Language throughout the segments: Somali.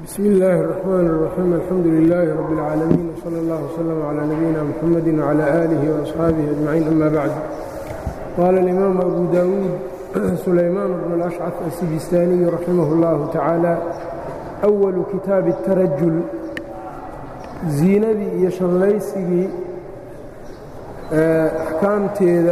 bsm اllaahi الرحmn الرaxيim alxamdu لilaahi rab اlcaalamiin wslى اllah wslm عlى nabiyina mxamadi wعlى آlih وaصxaabihi أجmaciin ama bacd qaala اlimaamu abu dawuud sulaymaan bn اlأshcaf asijistaaniyu raximah اllahu tacaala أwalu kitaabi الtarajul ziinadii iyo shallaysigii axkaamteeda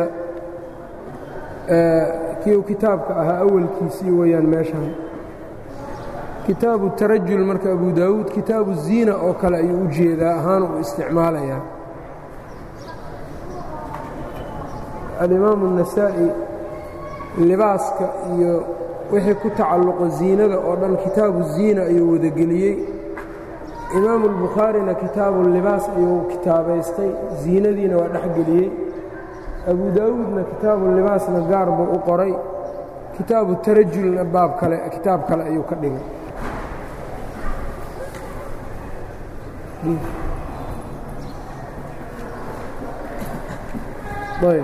kiu kitaabka ahaa awalkiisii weeyaan meeshan kitaabu tarajul marka abu daawuud kitaabu ziina oo kale ayuu u jeedaa ahaan uu isticmaalayaa alimaamu النasaa'i libaaska iyo wixii ku tacalluqo ziinada oo dhan kitaabu ziina ayuu wadageliyey imaamu اlbukhaarina kitaabu libaas ayuu kitaabaystay ziinadiina waa dhexgeliyey abu daawuudna kitaabu libaasna gaar buu u qoray kitaabu tarajulna baab kale kitaab kale ayuu ka dhigay ayb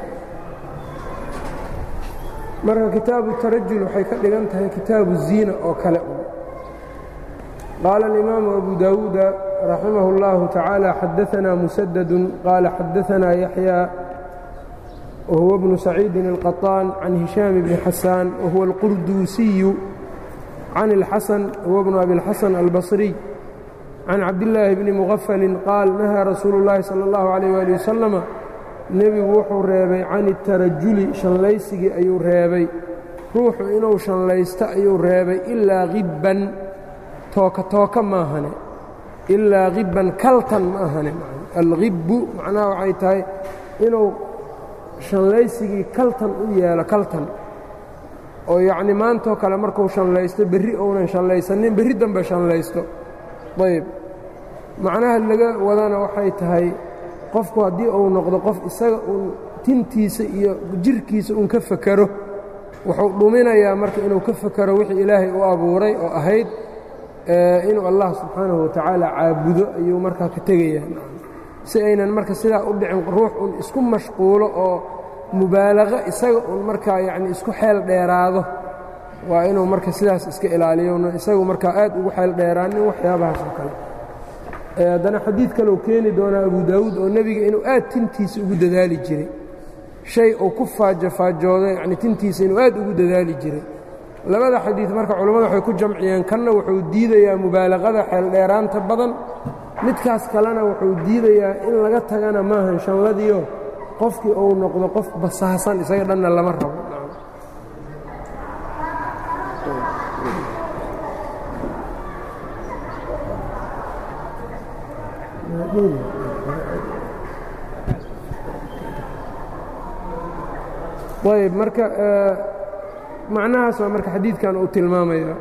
marka kitaabu tarajul waxay ka dhigan tahay kitaabu ziina oo kale qaala اlimaamu abu dawuuda raximah اllahu tacaala xadaanaa musadadu qaala xadaanaa yaxya whuwa bnu saciidin الqaطaan can hishaam bni xasaan wahuwa اlqurduusiyu can اlxasan huwa bnu abi اlxasan albصriy can cabdillaahi bni muqafalin qaal nahaa rasuulu اllaahi salى اllahu عalيyh ali wasalama nebigu wuxuu reebay can اtarajuli shallaysigii ayuu reebay ruuxu inuu shallaysto ayuu reebay ilaa hibban tooka tooka maahane ilaa hibban kaltan ma ahane alhibbu macnaha waxay tahay inuu shallaysigii kaltan u yeelo kaltan oo yacni maantoo kale markuu shallaysto berri ounan shallaysanin berri dambe shallaysto ayb macnaha laga wadana waxay tahay qofku haddii uu noqdo qof isaga uun tintiisa iyo jirhkiisa uun ka fakero wuxuu dhuminayaa marka inuu ka fakero wixii ilaahay u abuuray oo ahayd inuu allah subxaanahu watacaala caabudo ayuu markaa ka tegayaa si aynan marka sidaa u dhicin ruux un isku mashquulo oo mubaalaqo isaga un markaa yacni isku xeel dheeraado waa inuu marka sidaas iska ilaaliyo isagu markaa aad ugu xeel dheeraanin waxyaabahaas oo kale haddana xadiid kaleu keeni doonaa abu daawuud oo nebiga inuu aad tintiisa ugu dadaali jiray shay uu ku faajofaajoodo yacni tintiisa inuu aad ugu dadaali jiray labada xadiid marka culammadu waxay ku jamciyeen kanna wuxuu diidayaa mubaalaqada xeeldheeraanta badan midkaas kalena wuxuu diidayaa in laga tagana maahan shanladiio qofkii uu noqdo qof basaasan isaga dhanna lama rabo ayb marka macnahaas waa marka xadiidkan uu tilmaamaya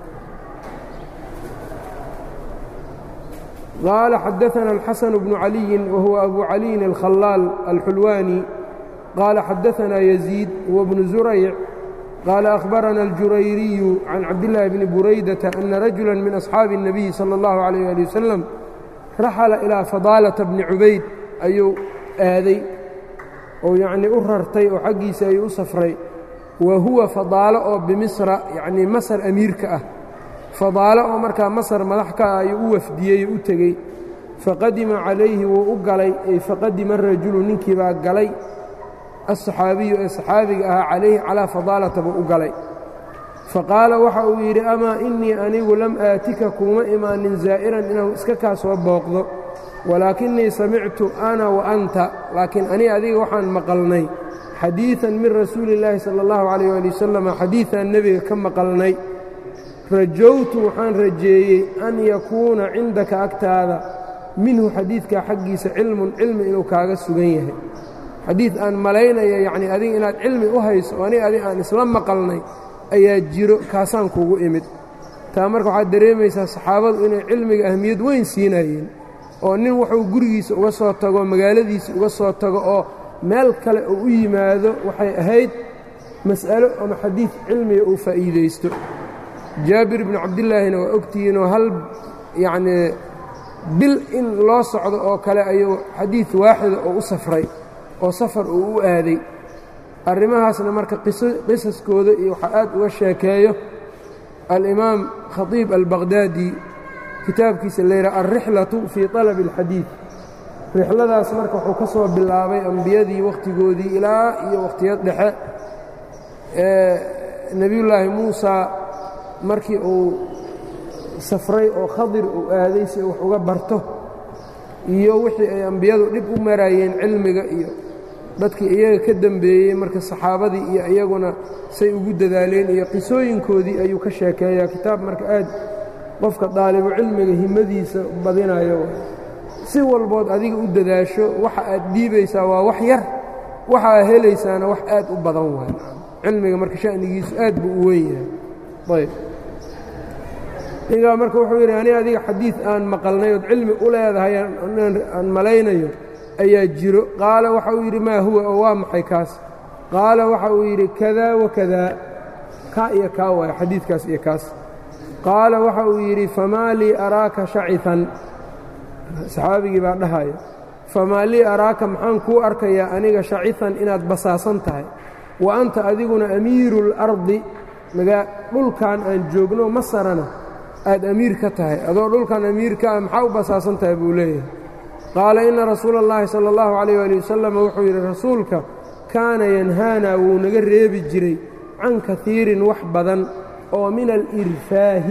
قال xدثنا الحسن بن علي وهو أبو علي الخلاal الحلواني قال xدثنا يزيد هو بن زريع قال أخبرنا الجريري عن عبدالله بن بريدة أن رجuلا من أصحاaب النبي صلى الله عليه لي وسلم رaxل إلى فضالة بن عubayd ayuu aaday oo yعnii u rartay oo xaggiisa ayuu u safray wa huwa فضاalo oo بمصر yaعnii masr أmiirka ah fadaalo oo markaa masar madax ka ah ayuu u wafdiyey oo u tegey faqadima calayhi wuu u galay ay faqadima arajulu ninkii baa galay aلصaxaabiyu ee saxaabiga ahaa calayhi calaa fadaalata buu u galay faqaala waxa uu yidhi amaa innii anigu lam aatika kuuma imaanin zaa'iran inaan iska kaa soo booqdo walaakinnii samictu ana wa anta laakiin ani adiga waxaan maqalnay xadiiثan min rasuuli اllaahi salى اllahu عalيyه ali wasalam xadiiثaan nebiga ka maqalnay rajowtu waxaan rajeeyey an yakuuna cindaka agtaada minhu xadiidkaa xaggiisa cilmun cilmi inuu kaaga sugan yahay xadiid aan malaynaya yacnii adiga inaad cilmi u hayso oo aniga adig aan isla maqalnay ayaa jiro kaasaan kugu imid taa marka waxaad dareemaysaa saxaabadu inay cilmiga ahmiyad weyn siinayeen oo nin wuxuu gurigiisa uga soo tago magaaladiisa uga soo tago oo meel kale uu u yimaado waxay ahayd mas'alo ama xadiid cilmiga uu faa'iidaysto jaabir bnu cabdillaahina waa ogtihiinoo hal yacnii bil in loo socdo oo kale ayuu xadiid waaxida oo u safray oo safar uu u aaday arrimahaasna marka qisaskooda iyo waxaa aad uga sheekeeyo alimaam khatiib albaqhdaadi kitaabkiisa layidhaha alrixlatu fii طalabi اlxadiid rixladaas marka wuxuu ka soo bilaabay ambiyadii wakhtigoodii ilaa iyo wakhtiyad dhexe nebiyullaahi muusa markii uu safray oo khadir uu aaday si wax uga barto iyo wixii ay ambiyadu dhib u maraayeen cilmiga iyo dadkii iyaga ka dembeeyey marka saxaabadii iyo iyaguna say ugu dadaaleen iyo qisooyinkoodii ayuu ka sheekeeyaa kitaab marka aad qofka daalibu cilmiga himadiisa badinayo si walbood adiga u dadaasho waxa aad dhiibaysaa waa wax yar waxa aad helaysaana wax aad u badan waay cilmiga marka sha'nigiisu aad buu u weyn yahay ayb ninkaa marka wuxuu yidhi ani adiga xadiid aan maqalnay ood cilmi u leedahay aan malaynayo ayaa jiro qaala waxa uu yidhi maa huwa oo waa maxay kaas qaala waxa uu yidhi kadaa wakadaa kaa iyo kaa waaya xadiidkaas iyo kaas qaala waxa uu yidhi famaa lii araaka shacitan saxaabigii baa dhahaya famaa lii araaka maxaan kuu arkayaa aniga shacitan inaad basaasan tahay wa anta adiguna amiiru اlardi magaa dhulkan aan joogno masarana aad amiir ka tahay adoo dhulkan amiirka ah maxaa u basaasan tahay buu leeyahay qaala inna rasuula اllahi salى اllahu calayh ali wasalam wuxuu yidhi rasuulka kaana yanhaanaa wuu naga reebi jiray can kaiirin wax badan oo min alirfaahi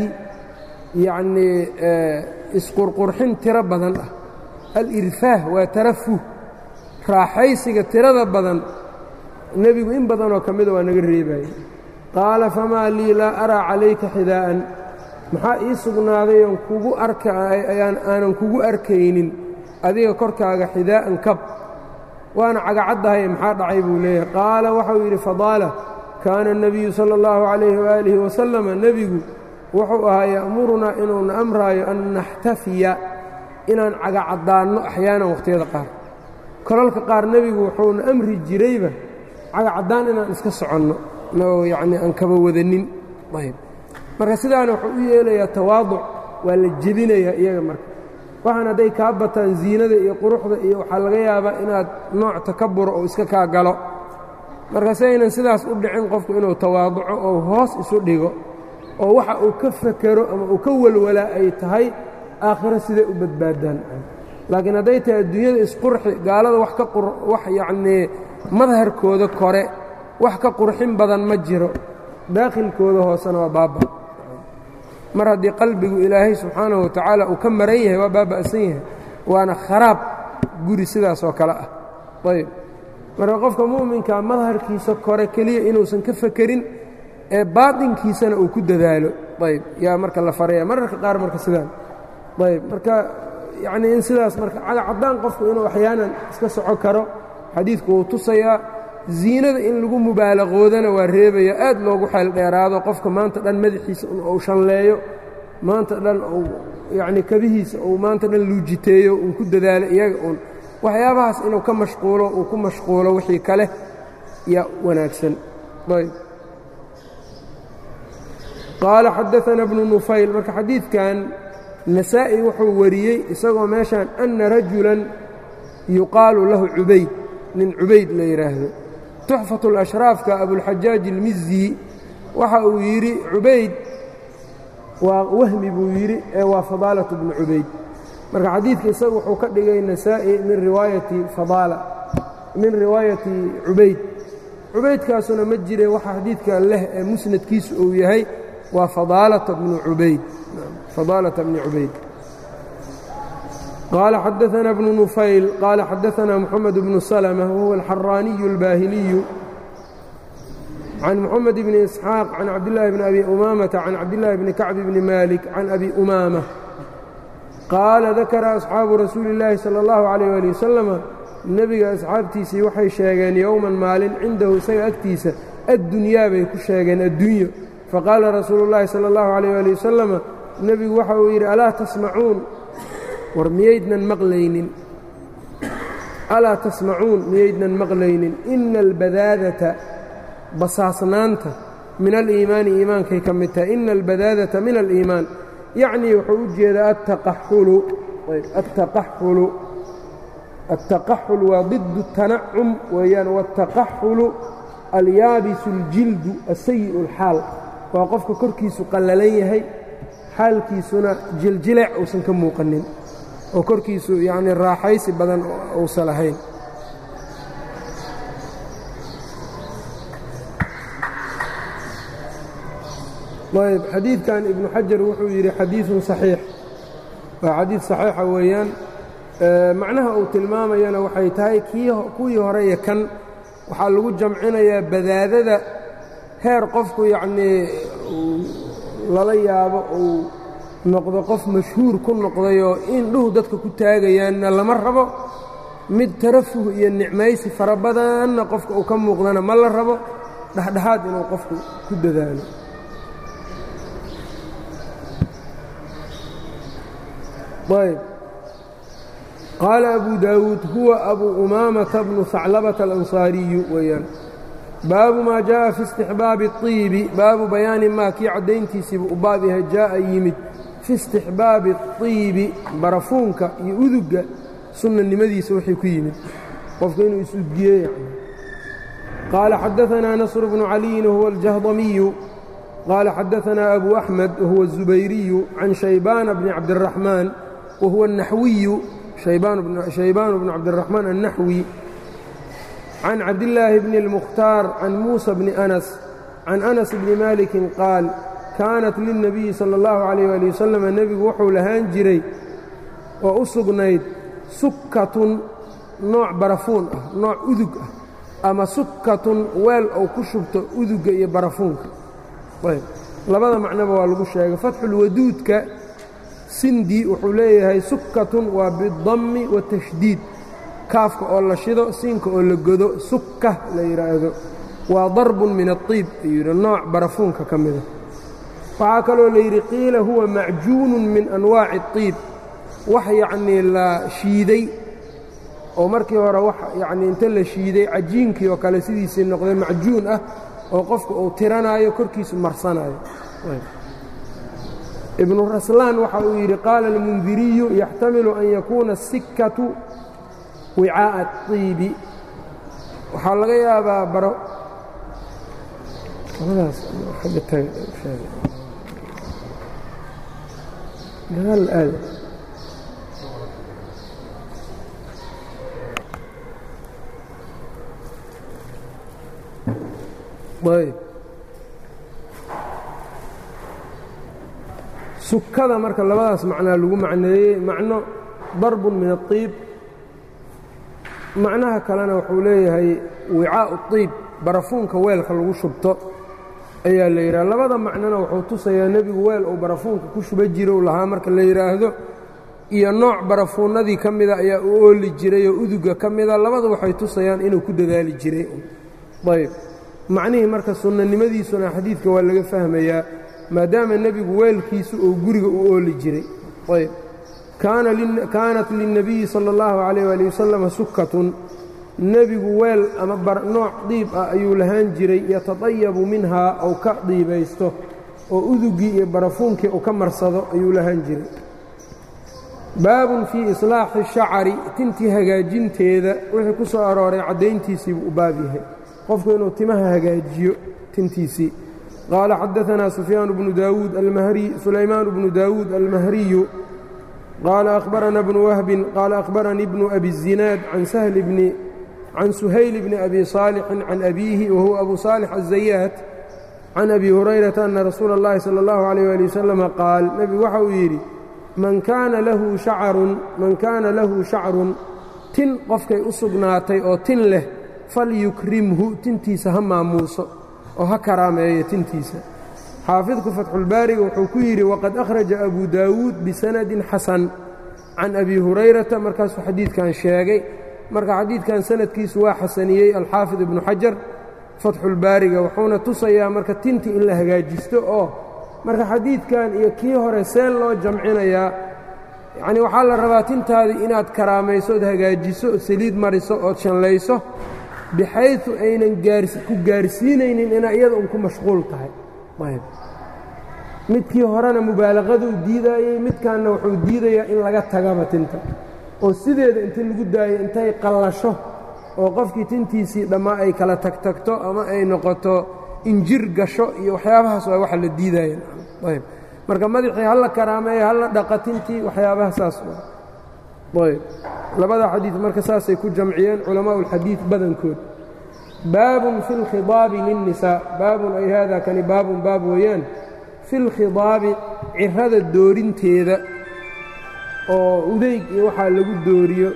yacnii isqurqurxin tiro badan ah alirfaah waa tarafuh raaxaysiga tirada badan nebigu in badanoo ka mida waa naga reebaye qaala famaa lii laa araa calayka xidaa'an maxaa ii sugnaaday oon kugu arkaayaan aanan kugu arkaynin adiga korkaaga xidaa'an kab waana cagacaddahay maxaa dhacay buu leeyahay qaala waxau yidhi fadaala kaana الnabiyu salى اllahu calayhi waalihi wasalama nebigu wuxuu ahaa ya'murunaa inuuna amraayo an naxtafiya inaan cagacaddaanno axyaanan wakhtiyada qaar kolalka qaar nebigu wuxuuna amri jirayba cagacaddaan inaan iska soconno oo yacnii aan kaba wadanin ayb marka sidaana wuxuu u yeelayaa tawaaduc waa la jebinayaa iyaga marka waxaan hadday kaa bataan ziinada iyo quruxda iyo waxaa laga yaabaa inaad nooc takabura oo iska kaa galo marka si aynan sidaas u dhicin qofku inuu tawaaduco oo hoos isu dhigo oo waxa uu ka fakero ama uu ka walwalaa ay tahay aakhiro siday u badbaadaan laakiin hadday tahay adduunyada isqurxi gaalada wax ka wax yacnii madharkooda kore wax ka qurxin badan ma jiro daakhilkooda hoosena waa baaba mar haddii qalbigu ilaahay subxaanahu wa tacaala uu ka maran yahay waa baaba'san yahay waana kharaab guri sidaas oo kale ah ayb marka qofka mu'minka madharkiisa kore keliya inuusan ka fekerin ee baatinkiisana uu ku dadaalo ayb yaa marka la faraya mararka qaar marka sidaan ayb marka yacnii in sidaas marka cadacaddaan qofku inuu axyaanan iska soco karo xadiidku wuu tusayaa ziinada in lagu mubaalaqoodana waa reebaya aad loogu xeel dheeraado qofka maanta dhan madaxiisa uu shanleeyo maanta dhan uu yacnii kabihiisa uu maanta dhan luujiteeyo uun ku dadaalo iyaga uun waxyaabahaas inuu ka mashquulo uu ku mashquulo wixii kale yaa wanaagsan ayb qaala xadaana bnu nufayl marka xadiidkan nasaa'i wuxuu wariyey isagoo meeshaan anna rajulan yuqaalu lahu cubayd nin cubayd la yidhaahdo tuxfatu اlashraafka abulxajaaj ilmizi waxa uu yidhi cubayd waa wahmi buu yidhi ee waa fadaalatu bnu cubayd marka xadiidka isaga wuxuu ka dhigay nasaa'i min riwaayati fadaala min riwaayati cubayd cubaydkaasuna ma jire waxa xadiidka leh ee musnadkiisu uu yahay waa fadaalata bnu cubayd fadaalata bni cubayd qaala xadaثana bnu nufayl qaala xadaثana moxamed bnu salmة wahuwa alxaraaniyu اlbaahiliyu can moxamed bni isxaaq can cabdillaahi bni abi umaamata can cabdillaahi bni kacbi bni malik can abi umaama qaala dakara asxaabu rasuuli اllaahi salى اllahu عalيyh ali wasalama nebiga asxaabtiisii waxay sheegeen yowman maalin cindahu isaga agtiisa addunyaa bay ku sheegeen addunyo faqaala rasuulu اllaahi salى اllahu عalيyh ali wasalama nebigu waxa uu yidhi alaa tasmacuun war miyaydnan maqlaynin alaa tasmacuun miyaydnan maqlaynin ina albadaadata basaasnaanta min aliimaani iimaankay ka mid tahay ina albadaadata min aliimaan yacnii wuxuu u jeedaa attaqaxulu attaqaxulu attaqaxul waa didu tanacum weeyaan waataqaxulu alyaabisu اljildu asayi'u اlxaal waa qofka korkiisu qallalan yahay xaalkiisuna jiljileec uusan ka muuqanin oo korkiisu yacnii raaxaysi badan uusan lahayn ayb xadiidkan ibnu xajar wuxuu yidhi xadiiثun صaxiix waa xadiid صaxiixa weeyaan macnaha uu tilmaamayana waxay tahay kuwii hore iyo kan waxaa lagu jamcinayaa badaadada heer qofku yacnii lala yaabo uu noqdo qof mashhuur ku noqdayoo indhuhu dadka ku taagayaanna lama rabo mid tarafuh iyo nicmaysi fara badanna qofka uu ka muuqdana ma la rabo dhexdhexaad inuu qofku ku dadaalo ayb qaala abu daawuud huwa abu umaamata bnu haclabata alansaariyu weeyaan baabu maa jaaءa fi istixbaabi الطiibi baabu bayaani maa kii caddayntiisiibu u baab yahay jaaءa yimid fi istixbaabi الطiibi barafuunka iyo udugga sunnanimadiisa wixii ku yimid qofka inuu is-udgiye yani qaala xadaثanaa nasr bnu caliyin wahuwa aljahdamiyu qaala xadaثanaa abu axmed wahuwa الzubayriyu can shaybaana bni cabdالraxmaan wahuwa الnaxwiyu shaybaan bnu cabdالraxmaan الnaxwi can cabdillaahi bni اlmukhtaar can muusa bni anas can anas bni malikin qaal kaanat lilnabiyi sala اllahu calayh ali wasalam nebigu wuxuu lahaan jiray oo u sugnayd sukkatun nooc barafuun ah nooc udug ah ama sukkatun weel ou ku shubto udugga iyo barafuunka ayb labada macnoba waa lagu sheegay fatxulwaduudka sindi wuxuu leeyahay sukkatun waa bidammi watashdiid kaafka oo la shido siinka oo la godo sukka la yidhaahdo waa darbun min aطiib ayuu yidhi nooc barafuunka ka mida waxaa kaloo la yidhi qiila huwa macjuunun min anwaaci اطiib wax yacnii la shiiday oo markii hore wax yacnii inta la shiiday cajiinkii oo kale sidiisii noqday macjuun ah oo qofka uu tiranaayo korkiisu marsanayo ibnu raslaan waxa uu yidhi qaala almundiriyu yaxtamilu an yakuuna asikatu wicaaءa الطiibi waxaa laga yaabaa baro sukada marka labadaas macnaa lagu macneeyey macno darbun min الطiib macnaha kalena wuxuu leeyahay wicaa'u الطiib barafuunka weelka lagu shubto ayaa la yidhaha labada macnona wuxuu tusayaa nebigu weel uu barafuunka ku shuba jirow lahaa marka la yidhaahdo iyo nooc barafuunnadii ka mida ayaa u ooli jiray oo uduga ka mida labadu waxay tusayaan inuu ku dadaali jiray ayb macnihii marka sunnanimadiisuna xadiidka waa laga fahmayaa maadaama nebigu weelkiisu uu guriga u ooli jiray ayb kaanat lilnabiyi sala اllahu calayh ali wasalam sukkatun nebigu weel ama nooc diib ah ayuu lahaan jiray yatadayabu minhaa ou ka diibaysto oo udugii iyo barafuunkii uu ka marsado ayuu lahaan jiray baabun fii islaaxi shacari tintii hagaajinteeda wixii ku soo arooray caddayntiisiibuu u baab yahay qofku inuu timaha hagaajiyo tintiisii qaala xadaanaa sufyaan bnu daawuud sulaymaan bnu daawuud almahriyu qaala akhbarana bnu wahbin qaala akhbaranii bnu abi الzinaad can suhayl bni abi saalixin can abiihi wahuwa abu saalix aلzayaat can abi hurayrata ana rasuula اllahi salى اllahu عalيyh ali wasalama qaal nebigu waxa uu yidhi man kaana lahu shacarun man kaana lahu shacrun tin qofkay u sugnaatay oo tin leh falyukrimhu tintiisa ha maamuuso oo ha karaameeyo tintiisa xaafidku fatxulbaariga wuxuu ku yidhi waqad akhraja abu daawuud bisanadin xasan can abi hurayrata markaasuu xadiidkan sheegay marka xadiidkan sanadkiisu waa xasaniyey alxaafid ibnu xajar fatxulbaariga wuxuuna tusayaa marka tinti in la hagaajisto oo marka xadiidkan iyo kii hore seen loo jamcinayaa yacnii waxaa la rabaa tintaadii inaad karaamayso ood hagaajiso ood saliid mariso ood shanlayso bixaydu aynan ku gaarsiinaynin inaa iyada un ku mashquul tahay ayb midkii horena mubaalaqaduu diidaayey midkanna wuxuu diidayaa in laga tagaba tinta oo sideeda inta lagu daayo intay qallasho oo qofkii tintiisii dhammaa ay kala tagtagto ama ay noqoto injir gasho iyo waxyaabahaas waa waxa la diidaya ayb marka madaxii hala karaameeyo hala dhaqatintii waxyaabaha saas ayb labada xadiid marka saasay ku jamciyeen culamaءu اlxadiid badankood baabun fi اlkhidaabi lلnisaa baabun ay hada kani baabun baab weeyaan fi اlkhidaabi cirada doorinteeda oo udeyg iyo waxaa lagu dooriyo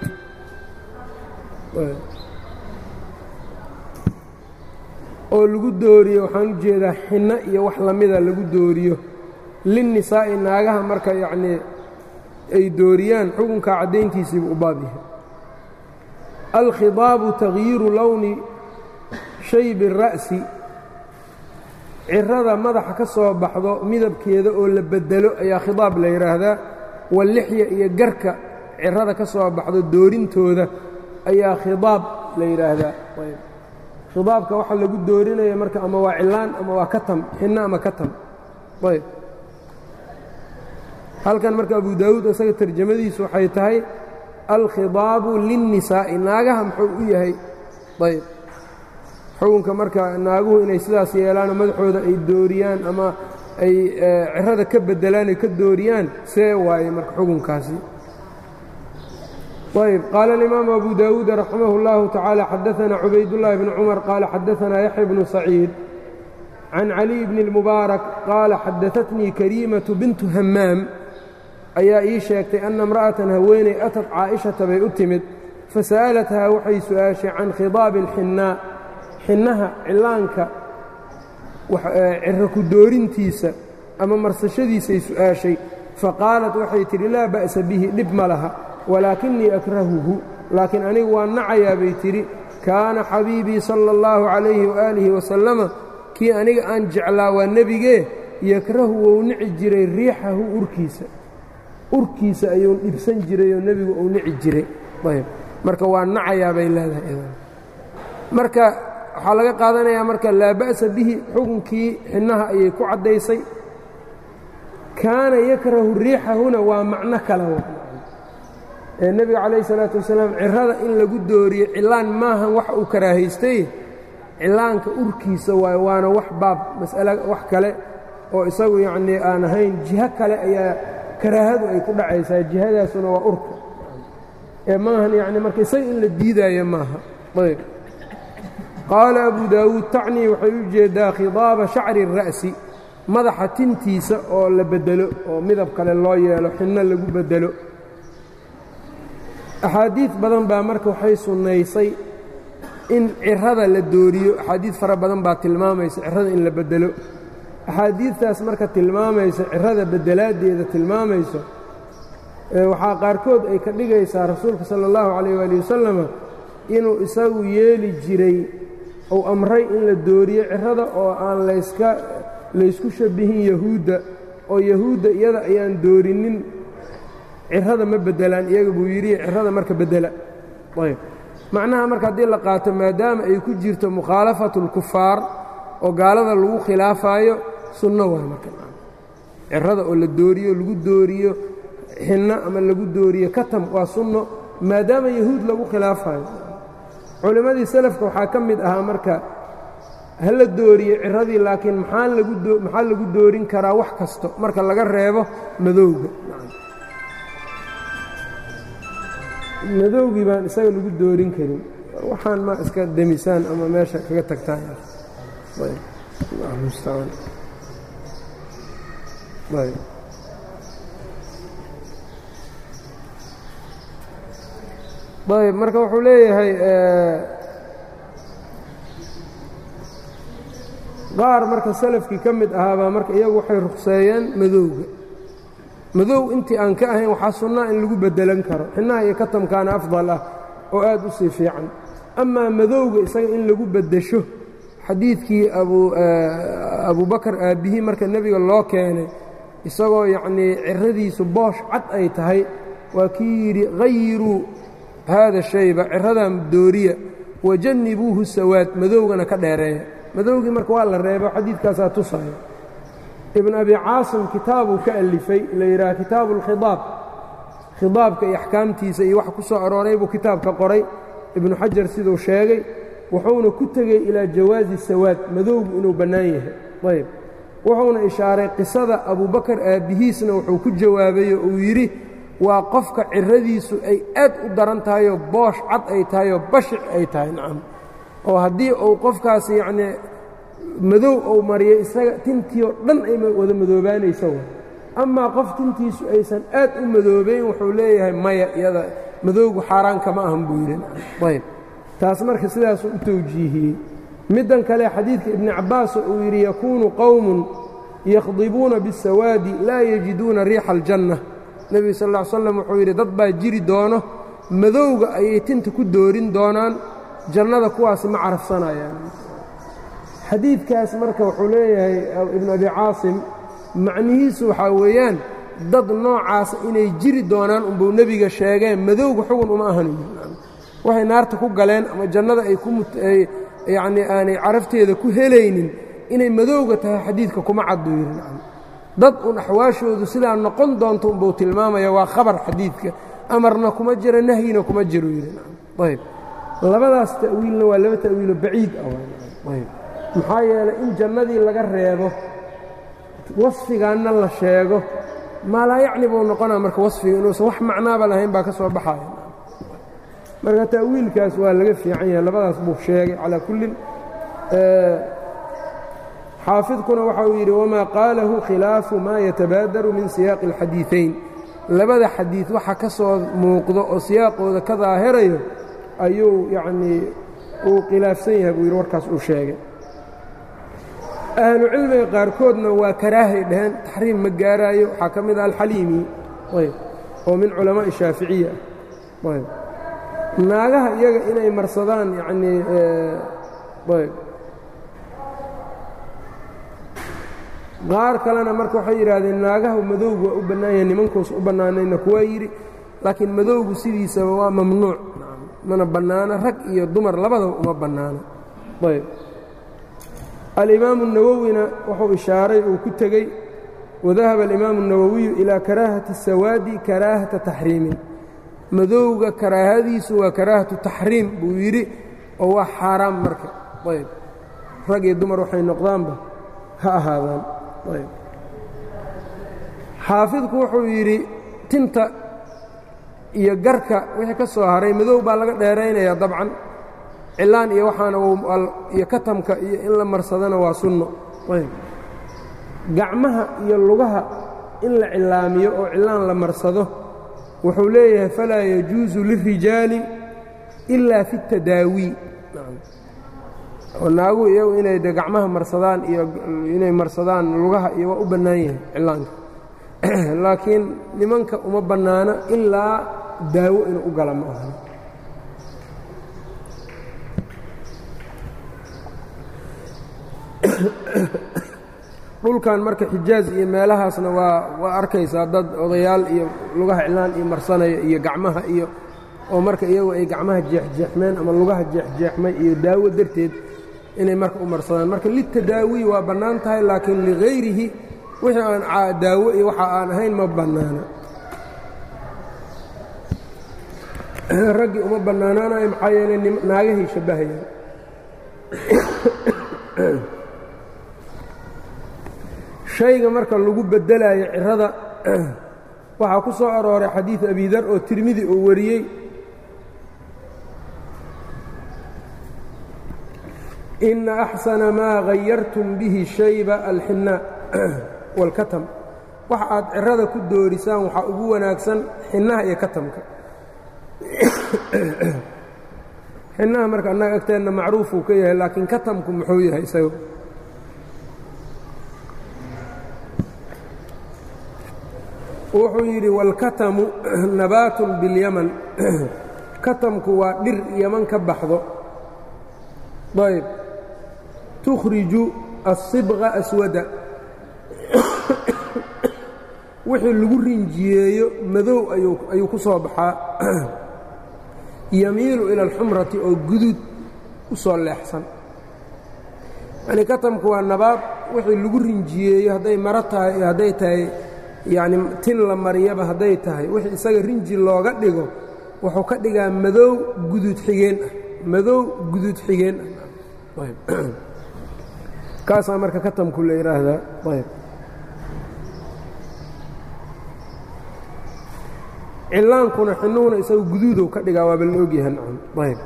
oo lagu dooriyo waxaan u jeedaa xinno iyo wax lamida lagu dooriyo linnisaa'i naagaha marka yacnii ay dooriyaan xukunkaa caddayntiisiibu u baab yahay alkhidaabu takhyiiru lowni shaybi ra'si cirada madaxa ka soo baxdo midabkeeda oo la beddelo ayaa khidaab la yidhaahdaa wallixya iyo garka cirada ka soo baxdo doorintooda ayaa khidaab la yidhaahdaa khidaabka waxaa lagu doorinaya marka ama waa cilaan ama waa katam xinno ama katam ayb halkan marka abu daawuud isaga tarjamadiisu waxay tahay alkhidaabu linnisaa'i naagaha muxuu u yahay ayb xukunka marka naaguhu inay sidaas yeelaanoo madaxooda ay dooriyaan ama ay cirada ka beddelaan ay ka dooriyaan see waaye marka xukunkaasi ayb qaala alimaamu abu daawuud raximah اllahu tacaala xadaana cubaydullaahi bni cumar qaala xadaanaa yaxya bnu saciid can caliy bni اlmubaarak qaala xadaatnii kariimatu bintu hammaam ayaa ii sheegtay anna imra'atan haweeney atat caa'ishata bay u timid fasa'alathaa waxay su'aashay can khidaabi اlxinnaa xinnaha cillaanka ciro ku doorintiisa ama marsashadiisay su'aashay faqaalat waxay tidhi laa ba'sa bihi dhib ma laha walaakinii akrahuhu laakiin anigu waa nacayaa bay tidhi kaana xabiibii sala اllahu calayhi waaalihi wasalama kii aniga aan jeclaa waa nebigee yakrahu wou nici jiray riixahu urkiisa urkiisa ayuu dhibsan jirayoo nebigu uu nici jiray ayb marka waa nacayaa bay leedahay marka waxaa laga qaadanayaa marka laa ba'sa bihi xukunkii xinnaha ayay ku caddaysay kaana yakrahu riixahuna waa macno kale ee nebiga calayhi salaatu wasalaam cirada in lagu dooriyo cilaan maahan wax uu karaahaystay cilaanka urkiisa waayo waana wax baab mas'ale wax kale oo isagu yacnii aan ahayn jiho kale ayaa karaahadu ay ku dhacaysaa jihadaasuna waa urka ee maahan yacni marka isaga in la diidaayo maaha ayb qaala abu daawuud tacnii waxay u jeedaa khidaaba shacri الra'si madaxa tintiisa oo la beddelo oo midab kale loo yeelo xinno lagu beddelo axaadiid badan baa marka waxay sunnaysay in cirada la dooriyo axaadiid fara badan baa tilmaamaysa cirada in la beddelo axaadiidtaas marka tilmaamaysa cirada beddelaaddeeda tilmaamayso waxaa qaarkood ay ka dhigaysaa rasuulka sala allahu calayh waali wasalama inuu isagu yeeli jiray uu amray in la dooriyo cirada oo aan layska laysku shabbihin yahuudda oo yahuudda iyada ayaan doorinin cirada ma beddelaan iyaga buu yidhi cirada marka beddela ayb macnaha marka haddii la qaato maadaama ay ku jirto mukhaalafatu اlkufaar oo gaalada lagu khilaafaayo sunno waay marka cirada oo la dooriyo lagu dooriyo xinno ama lagu dooriyo katam waa sunno maadaama yahuud lagu khilaafayo culimmadii salafka waxaa ka mid ahaa marka ha la dooriyo ciradii laakiin maxaa maxaa lagu doorin karaa wax kasto marka laga reebo madowga madowgii baan isaga lagu doorin karin waxaan ma iska demisaan ama meesha kaga tagtaan ayb marka wuxuu leeyahay qaar marka salafkii ka mid ahaabaa marka iyagu waxay ruqseeyeen madowga madow intii aan ka ahayn waxaa sunnaa in lagu beddelan karo xinnaha iyo katamkaana afdal ah oo aad u sii fiican amaa madowga isaga in lagu beddesho xadiidkii abubakar aabbihii marka nebiga loo keenay isagoo yacnii ciradiisu boosh cad ay tahay waa kii yidhi hayiruu haada shayba ciradan dooriya wajannibuuhu sawaad madowgana ka dheereeya madowgii marka waa la reebo xadiidkaasaa tusaya ibn abi caasim kitaabuu ka alifay la yidhaha kitaabu اlkhidaab khidaabka iyo axkaamtiisa iyo wax ku soo arooray buu kitaabka qoray ibnu xajar siduu sheegay wuxuuna ku tegey ilaa jawaazi sawaad madowgu inuu bannaan yahay ayb wuxuuna ishaaray qisada abubakar aabbihiisna wuxuu ku jawaabayo uu yidhi waa qofka ciradiisu ay aad u daran tahayoo boosh cad ay tahayoo bashic ay tahay nacam oo haddii uu qofkaas yacnii madow uu mariyo isaga tintii oo dhan ay wada madoobaanaysa wa amaa qof tintiisu aysan aad u madoobayn wuxuu leeyahay maya iyada madowgu xaaraan kama ahan buu yidhi ayb taas marka sidaasuu u tawjiihiyey middan kale xadiidka ibni cabbaas uu yidhi yakuunu qowmun yakhdibuuna biاsawaadi laa yajiduuna riixa aljanna nebigu sal ll slam wuxuu yidhi dad baa jiri doono madowga ayay tinta ku doorin doonaan jannada kuwaasi ma carafsanayaan xadiidkaas marka wuxuu leeyahay ibnu abi caasim macnihiisu waxaa weeyaan dad noocaasa inay jiri doonaan unbuu nebiga sheegeen madowga xugun uma ahan waxay naarta ku galeen ama jannada ay kuyacnii aanay carafteeda ku helaynin inay madowga tahay xadiidka kuma caddu yidhi dad un axwaashoodu sidaa noqon doonto unbuu tilmaamaya waa khabar xadiidka amarna kuma jiro nahyina kuma jiro yidhi ayb labadaas ta'wiilna waa laba ta'wiilo baciid ah ayb maxaa yeelay in jannadii laga reebo wasfigaanna la sheego maalaa yacni buu noqonaa marka wasfiga inuusan wax macnaaba lahayn baa ka soo baxaya marka ta'wiilkaas waa laga fiican yahay labadaas buu sheegay calaa kullin xaafidkuna waxa uu yidhi wamaa qaalahu khilaafu maa yatabaadaru min siyaaqi اlxadiiثayn labada xadiid waxa ka soo muuqdo oo siyaaqooda ka daahirayo ayuu yacnii uu khilaafsan yahay buu yidhi warkaas uu sheegay ahlu cilmiga qaarkoodna waa karaahay dhaheen taxriim ma gaaraayo waxaa ka mid ah alxaliimi ayb oo min culamaaءi shaaficiya ah ayb naagaha iyaga inay marsadaan yacnii ayb qaar kalena marka waxay yidhaahdeen naagaha madowgu waa u bannaan yahay nimankuusa u bannaanayna kuwaa yidhi laakiin madowgu sidiisaba waa mamnuuc mana bannaano rag iyo dumar labadaba uma bannaano ayb alimaamu الnawowina wuxuu ishaaray uu ku tegey wadahaba alimaamu الnawowiyu ilaa karaahati الsawaadi karaahata taxriimin madowga karaahadiisu waa karaahatu taxriim buu yidhi oo waa xaaraam marka ayb rag iyo dumar waxay noqdaanba ha ahaadaan ayb xaafidku wuxuu yidhi tinta iyo garka wixii ka soo haray madow baa laga dheeraynayaa dabcan cilaan iyo waxaana iyo katamka iyo in la marsadana waa sunno ayb gacmaha iyo lugaha in la cilaamiyo oo cilaan la marsado wuxuu leeyahay falaa yajuusu lirijaali ilaa fi اtadaawi oo naaguhu iyagu inay de gacmaha marsadaan iyo inay marsadaan lugaha iyo waa u bannaan yahay cilaanka laakiin nimanka uma bannaana ilaa daawo inuu u gala ma ahan dhulkan marka xijaaz iyo meelahaasna waa waa arkaysaa dad odayaal iyo lugaha cilaan iyo marsanaya iyo gacmaha iyo oo marka iyagu ay gacmaha jeexjeexmeen ama lugaha jeexjeexmay iyo daawo darteed inay marka u marsadaan marka litadaawi waa bannaan tahay laakiin ligayrihi wixii aan daawo iyo waxa aan ahayn ma bannaana raggii uma bannaanaanayo maxaa yeelay naagahay shabbahayaan shayga marka lagu beddelaayo cirada waxaa ku soo arooray xadiid abidar oo tirmidi uu wariyey ina axsana maa hayartum bihi shayba alxinaa wاlkatam waxa aad cirada ku doorisaan waxaa ugu wanaagsan xinaha iyo katamka xinaha marka annaga agteenna macruufuu ka yahay laakiin katamku muxuu yahay isaga wuxuu yidhi wاlkatamu nabaatun biاlyaman katamku waa dhir yaman ka baxdo ayb tukhriju الصibغa aswada wixii lagu rinjiyeeyo madow ayuu ku soo baxaa yamiilu ila اlxumrati oo guduud u soo leexsan yani katamku waa nabaad wixii lagu rinjiyeeyo hadday maro tahay iyo hadday tahay yacni tin la mariyaba hadday tahay wixii isaga rinji looga dhigo wuxuu ka dhigaa madow guduud xigeen ah madow guduud xigeen kaasaa marka katamku la yidhaahdaa ayb cilaankuna xinuhuna isaga guduudow ka dhigaa waaba la ogyahay nacam ayb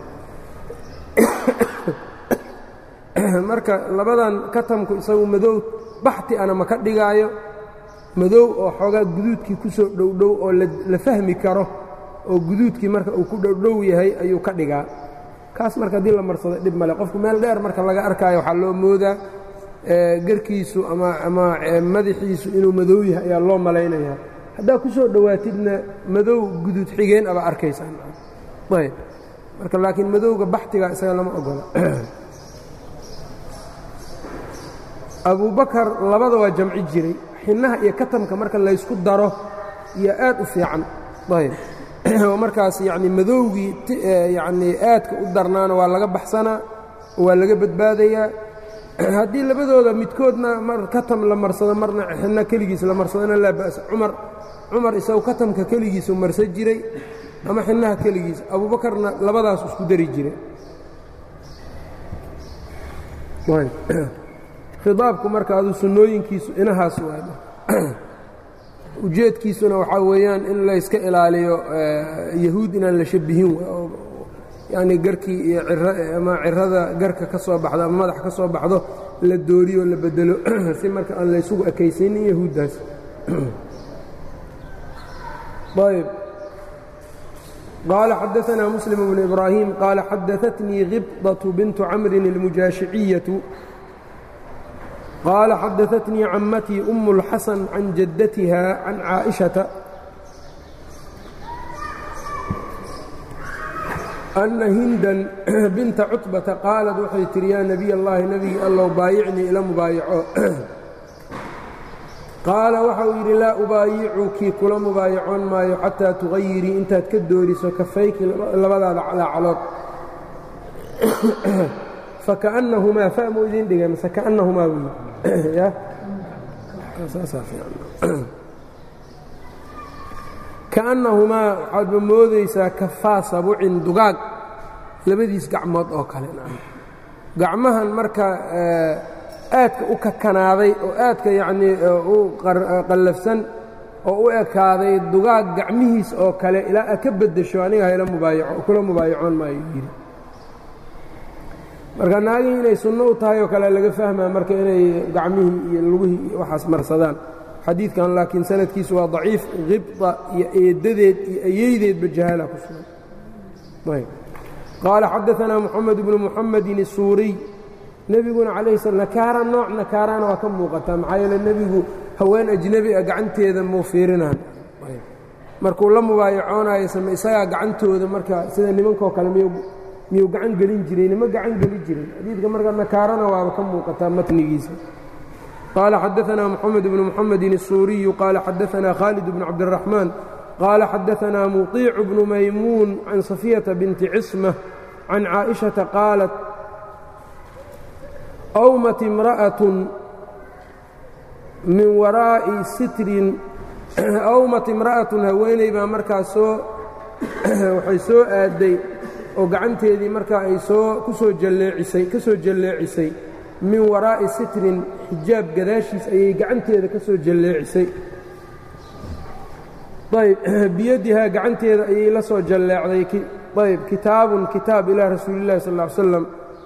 marka labadan katamku isagu madow baxti ana ma ka dhigaayo madow oo xoogaa guduudkii ku soo dhowdhow oo la fahmi karo oo guduudkii marka uu ku dhowdhow yahay ayuu ka dhigaa kaas marka haddii la marsado dhib male qofku meel dheer marka laga arkaayo waxaa loo moodaa garkiisu ama ama madaxiisu inuu madow yahay ayaa loo malaynayaa haddaa ku soo dhowaatidna madow guduud xigeen aba arkaysaan ayb marka laakiin madowga baxtiga isaga lama ogola abubakar labada waa jamci jiray xinnaha iyo katamka marka laysku daro iyo aad u fiican ayb oo markaas yacni madowgii yacnii aadka u darnaana waa laga baxsanaa waa laga badbaadayaa haddii labadooda midkoodna mar katam la marsado marna xinna keligiis la marsadona laa ba'sa cumar cumar isagu katamka keligiisu marsan jiray ama xinnaha keligiis abuubakarna labadaas isku dari jiray khidaabku marka adu sunnooyinkiisu inahaas waa ujeedkiisuna waxaa weeyaan in layska ilaaliyo yahuud inaan la shabihin yacni garkii iyo ama cirada garka ka soo baxdo ama madax ka soo baxdo la dooriyo la bedelo si marka aan laysugu ekaysanin yahuuddaas ayb qaala xadaanaa muslim bnu ibraahim qaala xadaatnii khibdaة bintu camrin اlmujaashiciyatu qaala xadaatnii cammatii um اlxasan can jaddatiha can caaئiشhaةa أna hindan binta cutbata qaalad waxay tihi yaa nebiy اllahi nebigii allow baayicnii ila mubaayaco qaala waxa uu yidhi laa ubaayicuki kula mubaayacoon maayo xataa tugayirii intaad ka dooriso kafayki labadaada calaacalood fakaأnnahumaa famo idin dhigay mase kaأnnahumaa buu yidhi kaأnnahumaa waxaadba moodaysaa kafaa sabucin dugaag labadiis gacmood oo kale gacmahan marka aadka u kakanaaday oo aadka yacnii u qallafsan oo u ekaaday dugaag gacmihiis oo kale ilaa aad ka beddesho aniga hayla mubaayaco kula mubaayacoon maayo yidhi marka naagihii inay sunno u tahay oo kale laga fahmaa marka inay gacmihii iyo lugihii iyo waxaas marsadaan xadiidkan laakiin sanadkiisu waa daciif khibda iyo eeddadeed iyo ayeydeedba jahaala ku sugan ayb qaala xadaanaa moxamed bnu muxamedin isuuriy nebiguna calayhi slam nakaara nooc nakaarana waa ka muuqataa maxaa yeele nebigu haween ajnebi a gacanteeda muu fiirinaan markuu la mubaayacoonayo same isagaa gacantooda marka sida nimankoo kale miyuu gacan gelin jiray nima gacan geli jirin xadiidka marka nakaarana waaba ka muuqataa matnigiisa qaala xadaanaa moxamed bnu muxamedin الsuuriyu qaala xadaanaa khaalid bnu cabdiraxmaan qaala xadaanaa muطiicu bnu maymuun can safiyata binti cisma can caaئiشhaةa qaalat awmat imra'atun min waraa'i sitrin awmat imra'atun haweeney baa markaa soo waxay soo aadday oo gacanteedii markaa ay soo ku soo jalleecisay ka soo jalleecisay min waraa'i sitrin xijaab gadaashiis ayay gacanteeda ka soo jalleecisay ayb biyadihaa gacanteeda ayay la soo jalleecday ayb kitaabun kitaab ilaa rasuuli illahi sal ll ly slam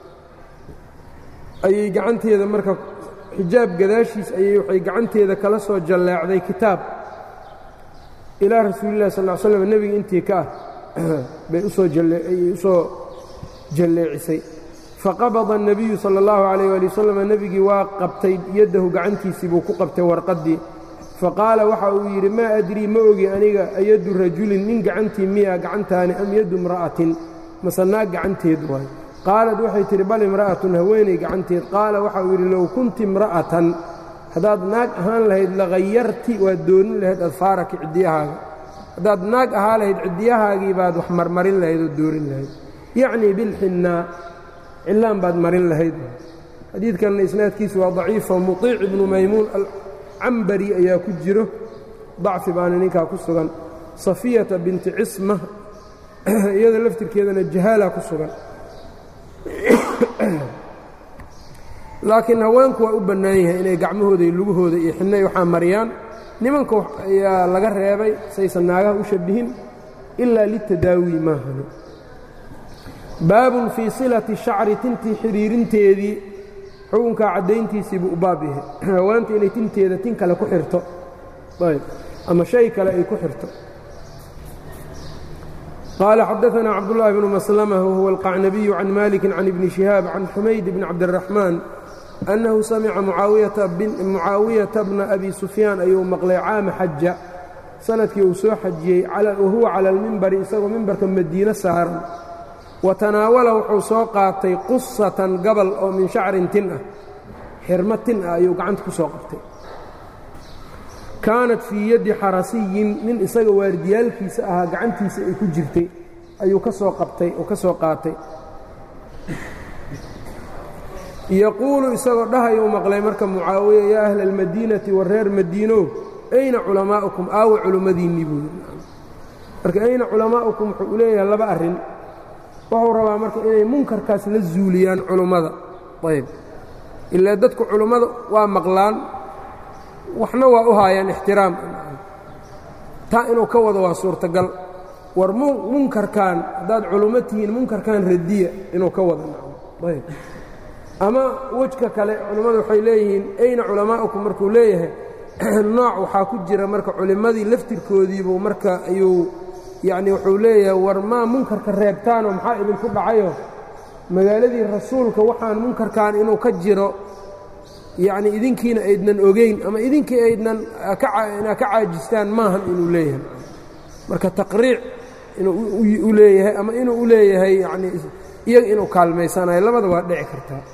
ayay gacanteeda marka xijaab gadaashiis ayay waxay gacanteeda kala soo jalleecday kitaab ilaa rasuulillahi sal ll slam nebiga intii ka ah bay usoo ayay u soo jalleecisay faqabada الnabiyu salى اllahu عalayh ali wasalam nebigii waa qabtay yaddahu gacantiisii buu ku qabtay warqaddii faqaala waxa uu yidhi maa adrii ma ogi aniga ayaddu rajulin nin gacantii miya gacantaani am yaddu imra'atin mase naag gacanteed waay qaalad waxay tidhi bal imra'atun haweeney gacanteed qaala waxa uu yidhi low kunti imra'atan haddaad naag ahaan lahayd lagayarti waad doonin lahayd adfaaraki ciddiyahaaga haddaad naag ahaa lahayd ciddiyahaagii baad wax marmarin lahayd oo doorin lahayd yacnii bilxinnaa cillaan baad marin lahayd xadiidkanna isnaadkiisu waa daciifo muطiic ibnu maymuun alcambari ayaa ku jiro dacfi baana ninkaa ku sugan safiyata binti cisma iyada laftirkeedana jahaala ku sugan laakiin haweenku waa u bannaan yahay inay gacmahooda iyo lugahooda iyo xidnay waxaa mariyaan nimanka ayaa laga reebay saysan naagaha u shabihin ilaa litadaawi maahani baabun fii silati shacri tintii xidhiirinteedii xukunkaa caddayntiisiibuu u baab yahay hawaanta inay tinteeda tin kale ku xirto ayb ama shay kale ay ku xirto qaala xadaثna cabdالlahi bnu maslmة whuwa alqacnabiyu can maliki can ibni شihaab can xumayd bni cabdالraxmaan أnnahu samica mucaawiyata bna abi sufyaan ayuu maqlay caama xaja sanadkii uu soo xajiyey wahuwa cala اlmimbari isagoo mimbarka madiine saaran wa tanaawala wuxuu soo qaatay qusatan gabal oo min shacrin tin ah xirmo tin ah ayuu gacanta ku soo qabtay kaanat fii yaddi xarasiyin nin isaga waardiyaalkiisa ahaa gacantiisa ay ku jirtay ayuu ka soo qabtay oo ka soo qaatay yaquulu isagoo dhahayuu maqlay marka mucaawiya yaa ahla almadiinati wa reer madiinow ayna culamaa'ukum aawa culimmadiinnii buu yidhi marka ayna culamaa'ukum wuxuu u leeyahay laba arrin wuxuu rabaa marka inay munkarkaas la zuuliyaan culummada ayb ilaa dadku culummada waa maqlaan waxna waa u haayaan ixtiraam taa inuu ka wado waa suurtagal war munkarkan haddaad culummo tihiin munkarkan radiya inuu ka wado ayb ama wejka kale culimmadu waxay leeyihiin ayna culamaa'ukum markuu leeyahay nooc waxaa ku jira marka culimmadii laftirkoodiibuu marka ayuu yacni wuxuu leeyahay war maa munkarka reebtaanoo maxaa idinku dhacayo magaaladii rasuulka waxaan munkarkan inuu ka jiro yacni idinkiina aydnan ogeyn ama idinkii aydnan inaad ka caajistaan maahan inuu leeyahay marka taqriic inuu u leeyahay ama inuu u leeyahay yacni iyaga inuu kaalmaysanayo labada waa dhici kartaa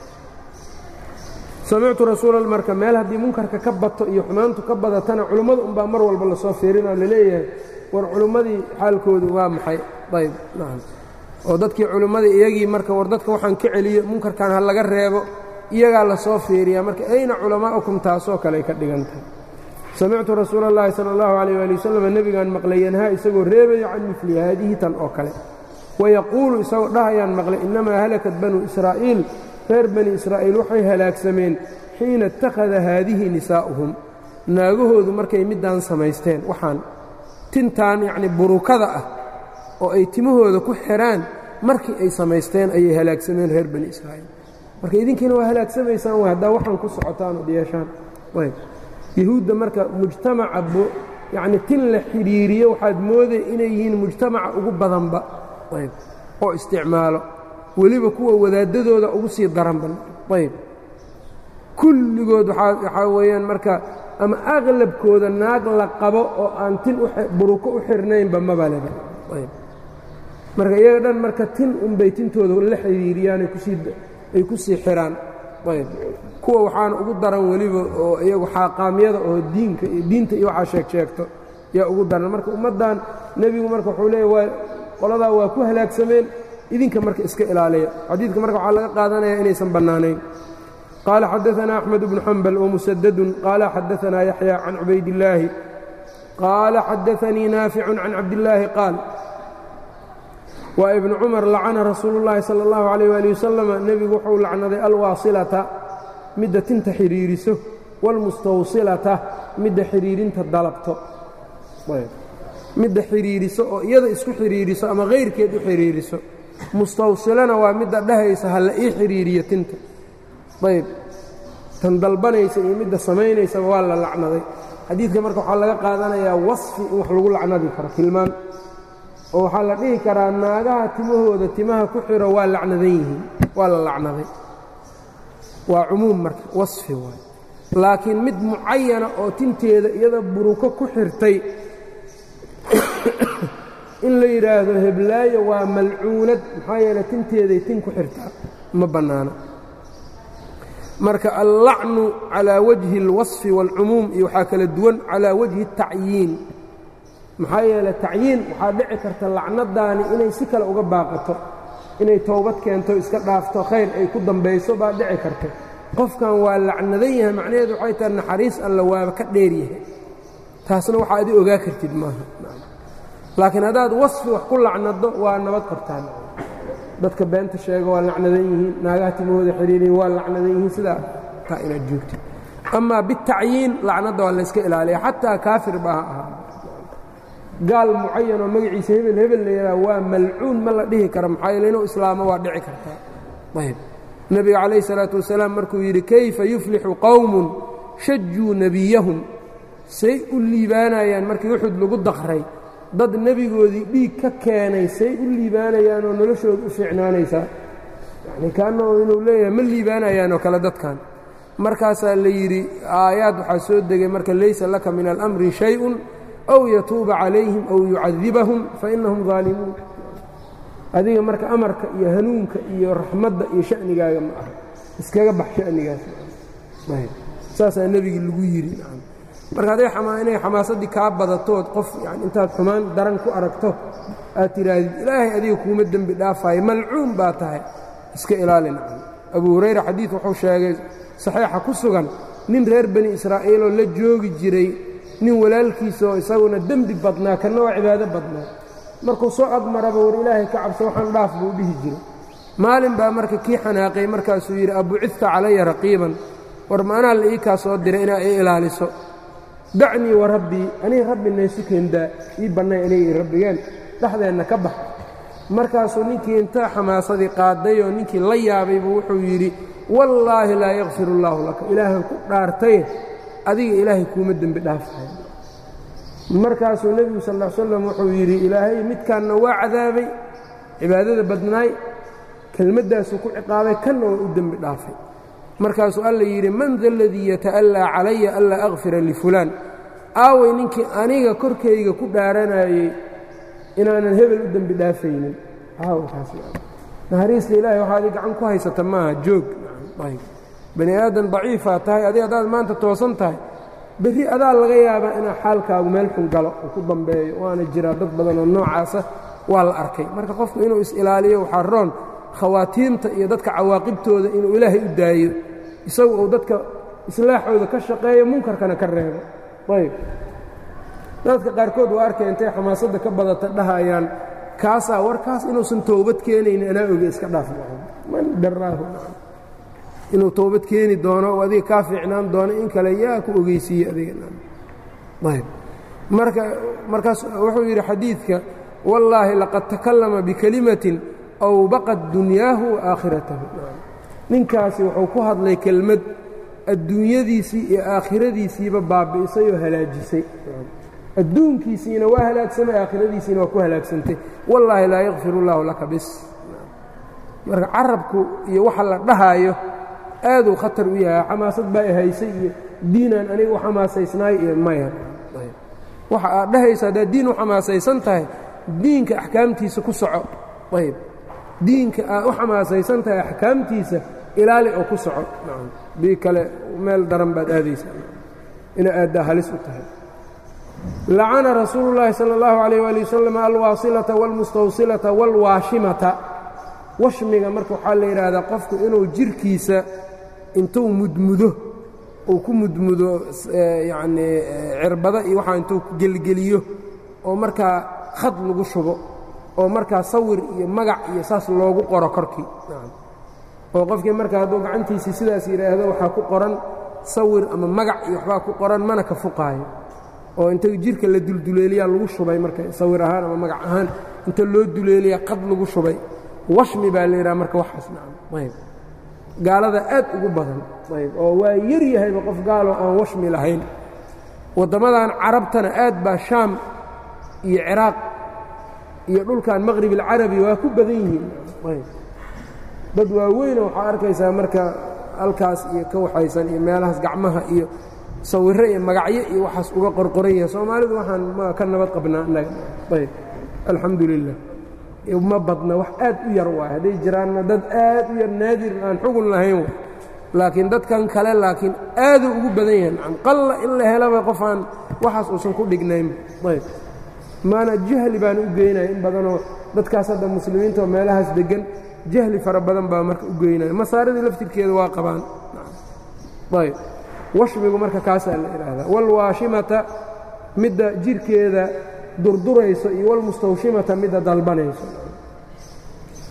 samictu rasuula marka meel haddii munkarka ka bato iyo xumaantu ka badatana culimmada unbaa mar walba lasoo fiirinoo laleeyahay war culimmadii xaalkoodu waa maxay ayb nacam oo dadkii culimmadii iyagii marka war dadka waxaan ka celiyo munkarkan ha laga reebo iyagaa lasoo fiiriyaa marka ayna culamaa'ukum taasoo kale ay ka dhigan tahay samictu rasuula اllahi salى اllahu alayh ali wasalam nebigaan maqlay yanhaa isagoo reebayo can mili haadihi tan oo kale wayaquulu isagoo dhahayaan maqlay innamaa halakat banuu israa'iil reer bani israa'iil waxay halaagsameen xiina ittakhada haadihi nisaa'uhum naagahoodu markay middaan samaysteen waxaan tintaan yacni burukada ah oo ay timahooda ku xidhaan markii ay samaysteen ayay halaagsameen reer bani israa'iil marka idinkiina waa halaagsamaysaan w haddaa waxaan ku socotaan ood yeeshaan ayb yahuudda marka mujtamaca yacni tin la xidhiiriyo waxaad mooday inay yihiin mujtamaca ugu badanba ayb oo isticmaalo weliba kuwa wadaaddadooda ugu sii daranba ayb kulligood waxaa weeyaan marka ama aqlabkooda naag la qabo oo aan tin buruko u xirnaynba mabaleba ayb marka iyaga dhan marka tin unbay tintooda la xidhiiriyaan ay ku sii xiraan ayb kuwa waxaana ugu daran weliba oo iyagu xaaqaamyada oo diinka iyo diinta iyo waxaa sheeg sheegto yaa ugu daran marka ummaddan nebigu marka wuxuu leeya waa qoladaa waa ku halaagsameen idinka marka iska ilaaliya xadiidka marka waxaa laga qaadanaya inaysan bannaanayn qaala xadaثna أxmed bnu xambal wmusadadun qaala xadaثna yaxya can cubaydillaahi qaala xadaثanii naaficu can cabdillaahi qaal waa ibnu cumar lacana rasuulu llaahi sala allahu calayh waali wasalama nebigu wuxuu lacnaday alwaasilata midda tinta xidhiiriso waalmustawsilata midda xidhiirinta dalabto midda xidhiiriso oo iyada isku xidhiiriso ama hayrkeed u xidhiiriso mustawsilana waa midda dhahaysa ha la ii xidhiiriyo tinta ayb tan dalbanaysa iyo midda samaynaysaba waa la lacnaday xadiidka marka waxaa laga qaadanayaa wasfi in wax lagu lacnadi karo tilmaan oo waxaa la dhihi karaa naagaha timahooda timaha ku xiro waa lacnadan yihiin waa la lacnaday waa cumuum marka wasfi waay laakiin mid mucayana oo tinteeda iyada buruko ku xirtay in la yidhaahdo heblaayo waa malcuunad maxaa yeele tinteeday tin ku xirtaa ma bannaano marka allacnu calaa wajhi اlwasfi wاlcumuum iyo waxaa kala duwan calaa wajhi الtacyiin maxaa yeele tacyiin waxaa dhici karta lacnadaani inay si kale uga baaqato inay towbad keento iska dhaafto khayr ay ku dambayso baa dhici karta qofkan waa lacnadan yahay macnaheedu waxay tahay naxariis alla waaba ka dheer yahay taasna waxaa adi ogaa kartid maaha laakiin haddaad wasfi wax ku lacnado waa nabad qabtaan dadka beenta sheega waa lacnadan yihiin naagaha timahooda xiriiriyin waa lacnadan yihiin sidaa taa inaad joogtid amaa bitacyiin lacnadda waa layska ilaaliya xataa kaafir ba ha ahaa gaal mucayan oo magaciisa hebel hebel la yidhaha waa malcuun ma la dhihi kara maxaa yeele inuu islaamo waa dhici kartaa ayb nebiga calayh isalaatu wasalaam markuu yidhi kayfa yuflixu qowmun shajuu nebiyahum say u liibaanayaan markii uxud lagu daqray dad nebigoodii dhiig ka keenay say u liibaanayaan oo noloshooda u fiicnaanaysaa yacni kaannahu inuu leeyahay ma liibaanayaan oo kale dadkan markaasaa la yidhi aayaad waxaa soo degay marka laysa laka min alamri shay-un aw yatuuba calayhim aw yucadibahum fa innahum daalimuun adiga marka amarka iyo hanuunka iyo raxmadda iyo sha'nigaaga ma aha iskaga bax sha'nigaas saasaa nebigii lagu yidhi marka hadday inay xamaasaddii kaa badatood qof yani intaad xumaan daran ku aragto aad tidhaahdid ilaahay adiga kuuma dembi dhaafaayo malcuun baa tahay iska ilaali nacam abu hurayra xadiid wuxuu sheegay saxiixa ku sugan nin reer bani israa'iiloo la joogi jiray nin walaalkiisaoo isaguna dembi badnaa kanna waa cibaado badnaa markuu soo admaraba war ilaahay ka cabso waxaan dhaaf buu dhihi jiray maalin baa marka kii xanaaqay markaasuu yidhi abucidta calaya raqiiban war maanaa la ii kaa soo diray inaa ii ilaaliso dacnii wa rabbii aniga rabbi naysu keendaa ii bannay aniga i rabbigeen dhexdeenna ka bax markaasuu ninkii inta xamaasadii qaadayoo ninkii la yaabaybu wuxuu yidhi wallaahi laa yakfir allaahu laka ilaahan ku dhaartaye adiga ilaahay kuuma dembi dhaafahay markaasuu nebigu sal l slam wuxuu yidhi ilaahay midkaanna waa cadaabay cibaadada badnaay kelmaddaasuu ku ciqaabay kanna waa u dembi dhaafay markaasuu alla yidhi man da aladii yata'allaa calaya anlaa akfira lifulaan aaway ninkii aniga korkayga ku dhaaranayey inaanan hebel u dembi dhaafaynin naxariista ilaahay waxaa adi gacan ku haysata maaha joog bani aadan daciifaa tahay adi haddaad maanta toosan tahay berri adaa laga yaabaa inaa xaalkaagu meel xun galo oo ku dambeeyo waana jiraa dad badan oo noocaasa waa la arkay marka qofku inuu is-ilaaliyo waxaa roon khawaatiimta iyo dadka cawaaqibtooda inuu ilaahay u daayo isagu uu dadka islaaxooda ka shaqeeyo munkarkana ka reebo ayb dadka qaarkood waa arkay intay xamaasadda ka badata dhahayaan kaasaa warkaas inuusan toobad keenaynin anaa oge iska dhaaf man daraahu inuu toobad keeni doono oo adiga kaa fiicnaan doono in kale yaa ku ogeysiiye adigaayb marka markaas wuxuu yidhi xadiidka wallaahi laqad takallama bikelimatin aw baqad dunyaahu wa aakhiratahu ninkaasi wuxuu ku hadlay kelmad adduunyadiisii iyo aakhiradiisiiba baabi'isay oo halaajisay adduunkiisiina waa halaagsamay aakhiradiisiina waa ku halaagsantay wallaahi laa yakfir اllaahu laka bis marka carabku iyo waxa la dhahaayo aaduu khatar u yahay xamaasad baa haysay iyo diinaan aniga u xamaasaysnaay iyo maya waxa aad dhahaysa haddaad diin u xamaasaysan tahay diinka axkaamtiisa ku soco ayb diinka aad u xamaasaysan tahay axkaamtiisa ilaali oo ku soco bii kale meel daran baad aadaysaa ina aaddaa halis u tahay lacana rasuulu llaahi sala allahu calayh waali wasalam alwaasilata wاlmustawsilata wاlwaashimata washmiga marka waxaa la yidhaahdaa qofku inuu jirhkiisa intuu mudmudo uu ku mudmudo yacnii cirbada iyo waxaa intuu gelgeliyo oo markaa khad lagu shubo oo markaa sawir iyo magac iyo saas loogu qoro korkii oo qofkii marka hadduu gacantiisii sidaas yidhaahdo waxaa ku qoran sawir ama magac iyo waxbaa ku qoran mana ka fuqaayo oo inta jirka la dulduleeliyaa lagu shubay marka sawir ahaan ama magac ahaan inta loo duleeliyaa qad lagu shubay washmi baa la yidhaha marka waxaas nacam ayb gaalada aad ugu badan ayb oo waa yar yahayba qof gaaloo aan washmi lahayn waddamadan carabtana aad baa shaam iyo ciraaq iyo dhulkan maqrib alcarabi waa ku badan yihiin ayb dad waaweynoo waxaa arkaysaa marka halkaas iyo ka waxaysan iyo meelahaas gacmaha iyo sawirro iyo magacyo iyo waxaas uga qorqoran yahay soomaalidu waxaan ma ka nabad qabnaa innaga ayb alxamdu lilah ma badna wax aad u yar waay hadday jiraanna dad aad u yar naadir aan xugun lahayn laakiin dadkan kale laakiin aaduu ugu badan yahay nacam qalla in la helaba qof aan waxaas uusan ku dhignayn ayb maana jahli baan u geynaya in badanoo dadkaas hadda muslimiinta oo meelahaas deggan jahli fara badan baa marka u geynaya masaaridii laftirkeeda waa qabaan ayb washmigu marka kaasaa la idhaahdaa walwaashimata midda jirhkeeda durdurayso iyo walmustawshimata midda dalbanayso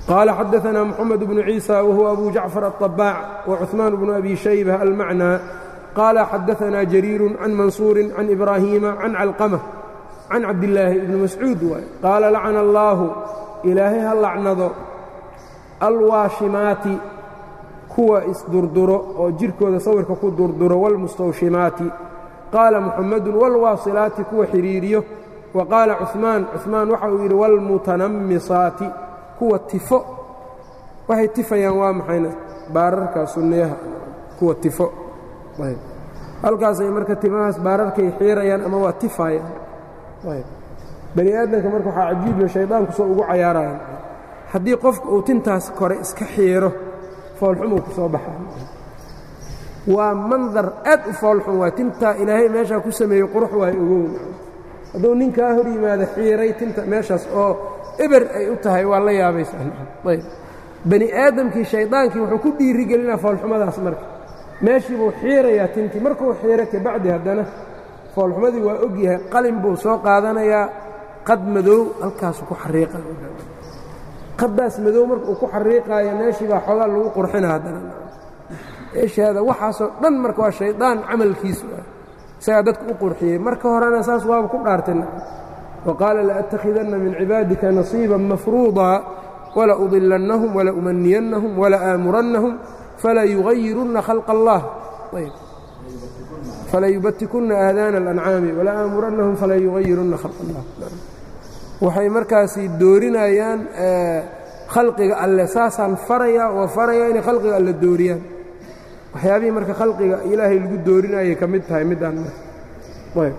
qaala xadaثna mxamed bnu ciisa wahuwa abu jacfar الطabaac وcuثmaan bnu abi shayba almacnى qaala xadaثna jariiru can mansuuri can ibraahiima can calqamة can cabdillaahi ibni mascuud waay qaala lacana allaahu ilaahay ha lacnado alwaashimaati kuwa isdurduro oo jirkooda sawirka ku durduro wاlmustawshimaati qaala muxamadu wاlwaasilaati kuwa xidhiiriyo wa qaala cuثmaan cuثmaan waxa uu yidhi wاlmutanammisaati kuwa tifo waxay tifayaan waa maxayna baararka sunniyaha kuwa tifo halkaasay marka timahaas baararkay xiirayaan ama waa tifayaan bani aadamka marka waxaa cajiibiyo shaydaanku soo ugu cayaarayaan haddii qofka uu tintaas kore iska xiiro foolxumuu ku soo baxaa waa mandar aad u foolxum waa tintaa ilaahay meeshaa ku sameeyey qurux waay ogown hadduu ninkaa hor yimaado xiiray tinta meeshaas oo eber ay u tahay waa la yaabaysaayb bani aadamkii shaydaankii wuxuu ku dhiirigelinaa foolxumadaas marka meeshii buu xiirayaa tintii markuu xiiro kabacdi haddana foolxumadii waa og yahay qalin buu soo qaadanayaa qad madow halkaasu ku xariiqa qaddaas madow marka uu ku xariiqaayo meeshii baa xoogaa lagu qurxina haddana meeshaada waxaasoo dhan marka waa shaydaan camalkiisu ah isagaa dadka u qurxiyey marka horena saas waaba ku dhaartay wa qaala laأtakhidanna min cibaadika nasiiba mafruudaa wala udilannahum wala umaniyannahum wala aamurannahum fala yugayirunna khalqa allah ayb falayubatikunna aadaana اlancaami wala aamurannahum fala yugayirunna khalq allah waxay markaasi doorinayaan khalqiga alle saasaan faraya oo faraya inay khalqiga alle dooriyaan waxyaabihii marka khalqiga ilaahay lagu doorinayay ka mid tahay midaan ayb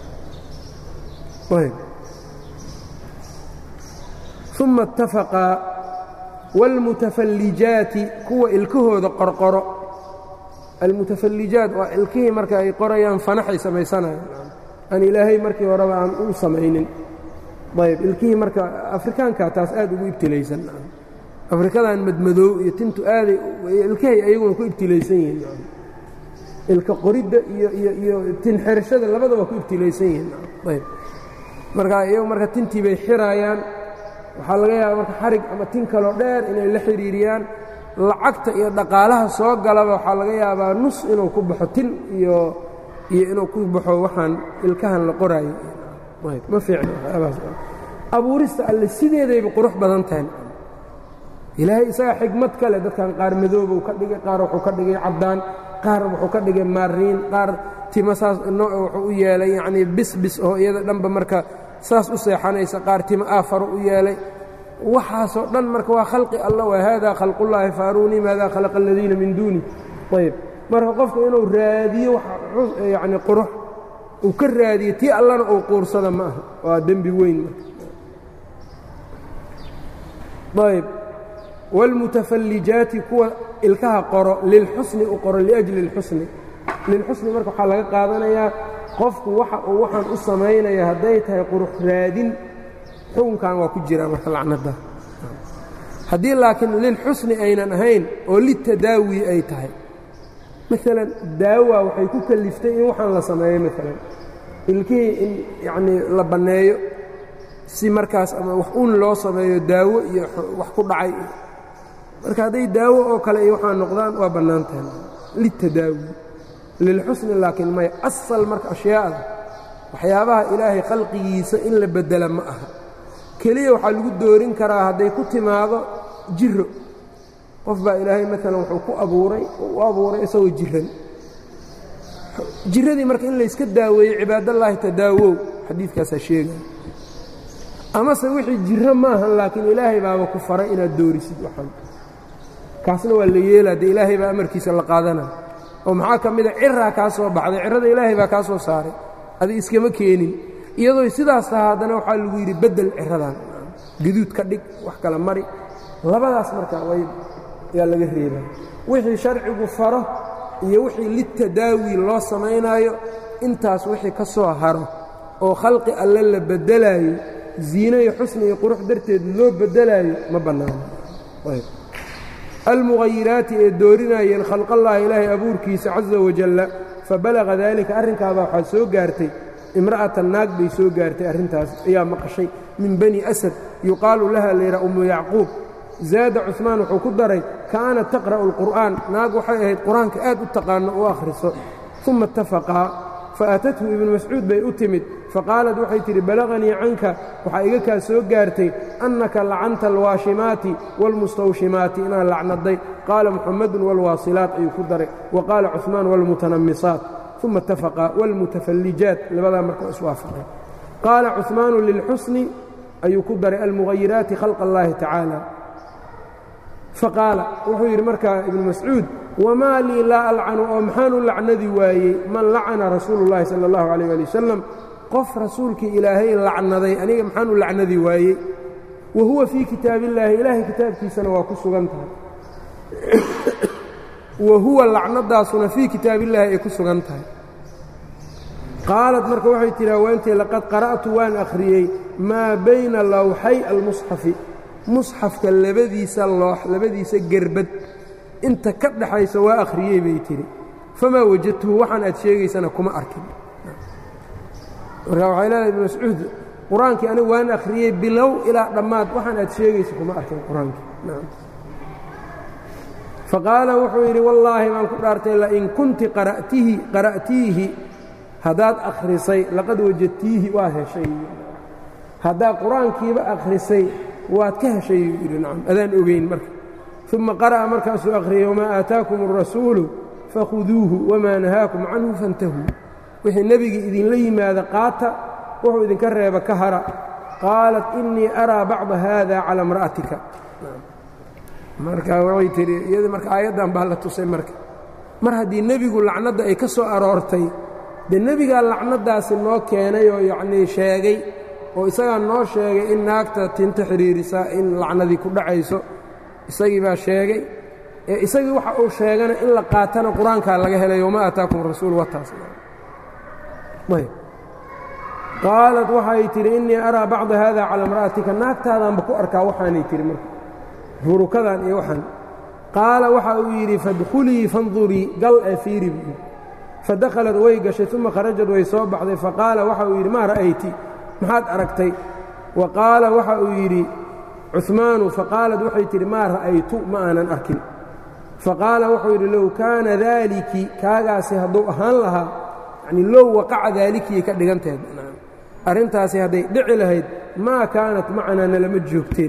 ayb uma اtafaqa wاlmutafallijaati kuwa ilkahooda qorqoro almutafallijaat waa ilkihii marka ay qorayaan fanaxay samaysanayaan aan ilaahay markii horeba aan u samaynin ayb ilkihii marka afrikaanka taas aad ugu ibtilaysan afrikadan madmadoow iyo tintu aaday ilkahay ayaguna ku ibtilaysan yihiin ilka qoridda iyo iyo iyo tin xirashada labada waa ku ibtilaysan yihiin ayb marka iyagu marka tintii bay xiraayaan waxaa laga yaaba marka xarig ama tin kaloo dheer inay la xidhiiriyaan lacagta iyo dhaqaalaha soo galaba waxaa laga yaabaa nus inuu ku baxo tin iyo iyo inuu ku baxo waxaan ilkahan la qoraayo ma fiicnabuurista alle sideedayba qurux badan tahay ilaahay isagaa xigmad kale dadkan qaar madoobuu ka dhigay qaar wuxuu ka dhigay caddaan qaar wuxuu ka dhigay maariin qaar tima saas nooc wuxuu u yeelay yacnii bisbis oo iyada dhanba marka saas u seexanaysa qaar tima aafaro u yeelay waxaasoo dhan marka waa khalqi alla waa haadaa khalqullaahi faaruunii maadaa khalaqa aladiina min duuni ayb marka qofku inuu raadiyo yacni qurux uu ka raadiyo tii allana uu quursada ma aha waa dembi weyn ayb wاlmutafallijaati kuwa ilkaha qoro lilxusni u qoro liأjli اlxusni lilxusni marka waxaa laga qaadanayaa qofku waxa uu waxaan u samaynaya hadday tahay qurux raadin xukunkan waa ku jira marka lacnada haddii laakiin lilxusni aynan ahayn oo litadaawi ay tahay maalan daawa waxay ku kaliftay in waxaan la sameeyo maalan ilkihii in yacnii la banneeyo si markaas ama wax un loo sameeyo daawo iyo wax ku dhacay marka hadday daawo oo kale iyo waxaa noqdaan waa bannaan tahay litadaawi lilxusni laakiin maya asal marka ashyaa'da waxyaabaha ilaahay khalqigiisa in la beddela ma aha keliya waxaa lagu doorin karaa hadday ku timaado jiro qof baa ilaahay maalan wuxuu ku abuuray u abuuray isagoo jiran jiradii marka in layska daaweeyo cibaadallaahi tadaawow xadiidkaasaa sheegaya amase wixii jiro maahan laakiin ilaahay baaba ku faray inaad doorisid waxaan kaasna waa la yeelaa dee ilaahay baa amarkiisa la qaadanaya oo maxaa ka mida ciraa kaa soo baxday cirada ilaahay baa kaa soo saaray adig iskama keenin iyadoo sidaas taha haddana waxaa lagu yidhi beddel ciradan gaduud ka dhig wax kala mari labadaas marka way yaa laga reebaa wixii sharcigu faro iyo wixii litadaawi loo samaynaayo intaas wixii ka soo haro oo khalqi alle la beddelaayo ziino iyo xusni iyo qurux darteed loo beddelaayo ma bannaano almughayiraati ee doorinayeen khalqallahi ilaahay abuurkiisa caza wajalla fabalaga daalika arrinkaabaa waxaa soo gaartay imra'atan naag bay soo gaartay arrintaas ayaa maqashay min bani asad yuqaalu laha layidhaha ummu yacquub zaada cuثmaan wuxuu ku daray kaanat taqra'u اlqur'aan naag waxay ahayd qur-aanka aad u taqaano u akhriso uma اtafaqaa faatathu ibnu mascuud bay u timid faqaalat waxay tidhi balaganii canka waxaa iga kaa soo gaartay annaka lacanta alwaashimaati wاlmustawshimaati inaad lacnaday qaala muxamadun wاlwaasilaat ayuu ku daray wa qaala cuثmaan wاlmutanamisaat uma اtafaqaa wاlmutafallijaat labadaa marka iswaafaqay qaala cuثmaanu lilxusni ayuu ku daray almugayiraati khalq اllahi tacaala faqaala wuxuu yidhi markaa ibnu mascuud wamaa lii laa alcanu oo maxaanu lacnadi waayey man lacana rasuulu اllahi salى اllahu alيyh ali wasalam qof rasuulkii ilaahay lacnaday aniga maxaan u lacnadi waayey wa huwa fii kitaab illaahi ilaahay kitaabkiisana waa ku sugan tahay wa huwa lacnadaasuna fii kitaab illaahi ay ku sugan tahay qaalat marka waxay tidhi haweentii laqad qara'tu waan akhriyey maa bayna lawxay almusxafi musxafka labadiisa loox labadiisa gerbad inta ka dhaxaysa waa akhriyey bay tidhi famaa wajadtuhu waxaan aad sheegaysana kuma arkin marka waxay leedahay ibnu mascuud qur-aankii anigu waan akhriyey bilow ilaa dhammaad waxaan aad sheegaysa kuma arkin qur-aankii faqaala wuxuu yidhi wallaahi baan ku dhaartay lain kunti qara'tihi qara'tiihi haddaad akhrisay laqad wajadtiihi waad heshay haddaad qur-aankiiba akhrisay waad ka heshay yuu yidhi nacam adaan ogeyn marka uma qara'a markaasuu akhriyey wamaa aataakum الrasuulu fakhuduuhu wamaa nahaakum canhu faاntahuu wixii nebigii idinla yimaada qaata wuxuu idinka reeba ka hara qaalat inii araa bacda haada calى imra'atika marka waxay tihi iyada marka aayaddan baa la tusay marka mar haddii nebigu lacnadda ay ka soo aroortay dee nebigaa lacnadaasi noo keenay oo yacnii sheegay oo isagaa noo sheegay in naagta tinta xidhiirisaa in lacnadii ku dhacayso isagii baa sheegay ee isagii waxa uu sheegana in la qaatana qur-aankaa laga helay wama aataakum rasuul wataas qaalat waxay tidhi innii araa bacda haada calaa imra'atika naagtaadaanba ku arkaa waxaanay tihi marka hurukadan iyo waxaan qaala waxa uu yidhi fadkhulii fandurii gal ee fiiri buu yidhi fadakhalat way gashay uma kharajad way soo baxday faqaala waxa uu yidhi maa ra'ayti maxaad aragtay wa qaala waxa uu yidhi cuثmaanu faqaalat waxay tidhi maa ra'aytu ma aanan arkin faqaala wuxuu yidhi low kaana daaliki kaagaasi hadduu ahaan lahaa yacni low waqaca daalikiyay ka dhigantahed arrintaasi hadday dhici lahayd maa kaanat macanaa nalama joogteen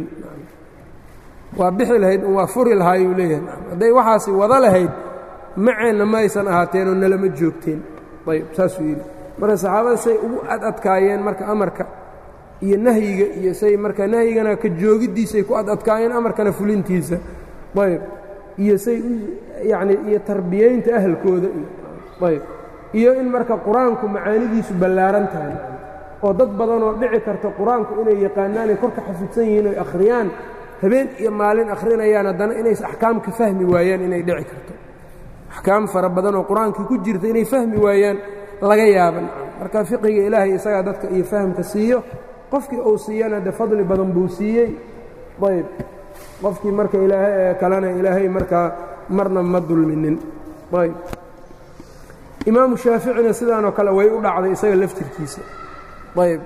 waa bixi lahayd waa furi lahaayuu leeyahay hadday waxaasi wada lahayd maceenna maysan ahaateenoo nalama joogteen ayb saasuu yidhi marka saxaabada say ugu adadkaayeen marka amarka iyo nahyiga iyo say marka nahyigana ka joogiddiisay ku adadkaayeen amarkana fulintiisa ayb iyo say yacni iyo tarbiyaynta ahalkooda iyo ayb iyo in marka qur-aanku macaanidiisu ballaaran tahay oo dad badanoo dhici karta qur-aanku inay yaqaanaanay korka xafidsan yihiin oy akhriyaan habeen iyo maalin akhrinayaan haddana inays axkaam ka fahmi waayaan inay dhici karto axkaam fara badanoo qur-aankii ku jirta inay fahmi waayaan laga yaaban marka fiqiga ilaahay isagaa dadka iyo fahamka siiyo qofkii uu siiyana de fadli badan buu siiyey ayb qofkii marka ilaahay kalena ilaahay markaa marna ma dulminin ayb imaamu shaaficina sidaanoo kale way u dhacday isaga laftirkiisa ayb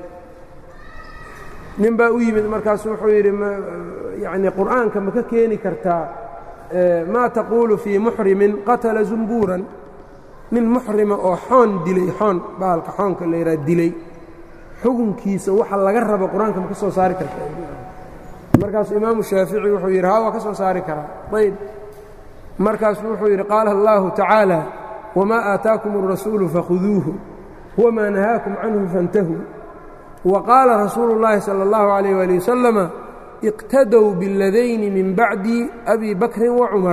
nin baa u yimid markaasu wuxuu yidhi yani qur'aanka ma ka keeni kartaa maa taquulu fii muxrimin qatala zumbuuran nin muxrima oo xoon dilay xoon baalka xoonka la yidhaha dilay xukunkiisa waxa laga rabo qur-aanka ma ka soo saari kartaa markaasuu imaamu shaafici wuxuu yidhi haa waa ka soo saari karaa ayb markaasuu wuxuu yidhi qaala allahu tacaala wamaa aataakum الrasuulu fakhuduuhu wamaa nahaakum canhu faاntahuu وqاala rasuulu الlahi salى الlahu عalيه wali wasalama اqtadow bاladayni min bacdi abi bakri وacumar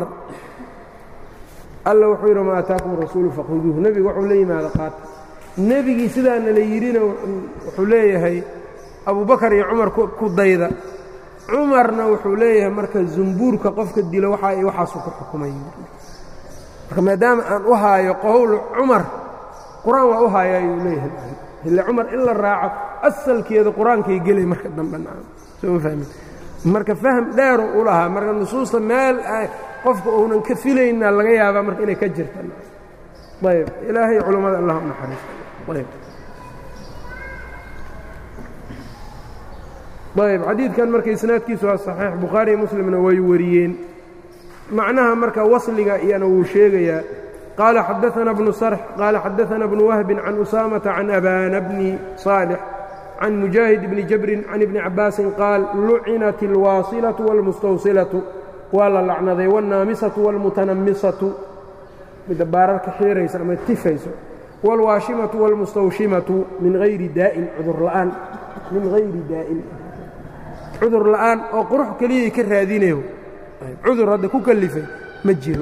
alla wuxuu yidhi ma ataakum rasuulu fakhuduuhu nebigu wuxuu la yimaada qaata nebigii sidaana la yidhina wuxuu leeyahay abu bakar iyo cumar ku dayda cumarna wuxuu leeyahay marka zumbuurka qofka dilo waxa ay waxaasu ku xukumay marka maadaama aan u haayo qowl cumar qur-aan waa u haaya ayuu leeyahay ille cumar in la raaco asalkeeda qur-aankay gelay marka dambe soo fahmi marka fahm dheeru u lahaa marka nusuusta meel qofka uunan ka filaynaa laga yaabaa marka inay ka jirta ayb ilaahay culammada allah u naxariisto ayb ayb xadiidkan marka isnaadkiisu waa saxiix bukhaari iyo muslimna way wariyeen macnaha marka wasliga iyana wuu sheegayaa qaala xadaثana bnu sarx qaala xadaثana bnu wahbin can usaamata can abana bni صaalix can mujaahid bni jabrin can ibni cabaasin qaal lucinat اlwaasilaةu wاlmustawsilatu waa la lacnaday wاlnaamisatu wاlmutanamisatu midda baararka xiiraysa ama tifayso wاlwaashimatu wاlmustawshimatu min hayri daa'in cudur la'aan min hayri daa'in cudur la'aan oo qurux keliyay ka raadinayo cudur hadda ku kalifay ma jiro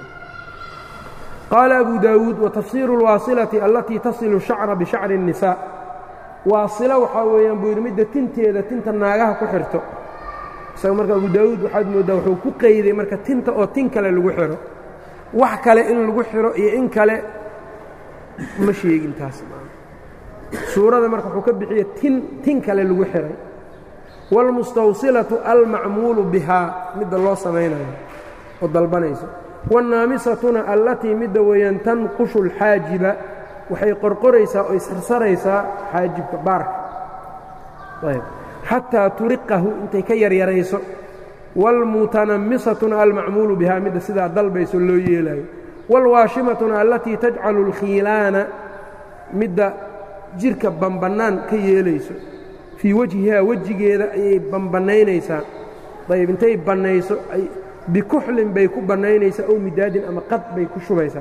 qaala abu daawuud watafsiiru اlwaasilati allatii tasilu shacra bishacri الnisaa waasilo waxaa weeyaan buu yidhi midda tinteeda tinta naagaha ku xirto isaga marka abu daawuud waxaad mooddaa wuxuu ku qayday marka tinta oo tin kale lagu xidho wax kale in lagu xidho iyo in kale ma sheegin taas suurada marka wuxuu ka bixiyey tin tin kale lagu xidhay wاlmustawsilatu almacmuulu bihaa midda loo samaynayo oo dalbanayso wاnnaamisatuna allatii midda weeyaan tanqushu اlxaajiba waxay qorqoraysaa oy sarsaraysaa xaajibka baarka ayb xataa turiqahu intay ka yaryarayso wاlmutanamisatuna almacmuulu bihaa midda sidaa dalbayso loo yeelayo wاlwaashimatuna allatii tajcalu اlkhiilaana midda jirka bambannaan ka yeelayso fii wajhihaa wejigeeda ayay bambanaynaysaa ayb intay bannayso bikuxlin bay ku bannaynaysaa ow midaadin ama qad bay ku shubaysaa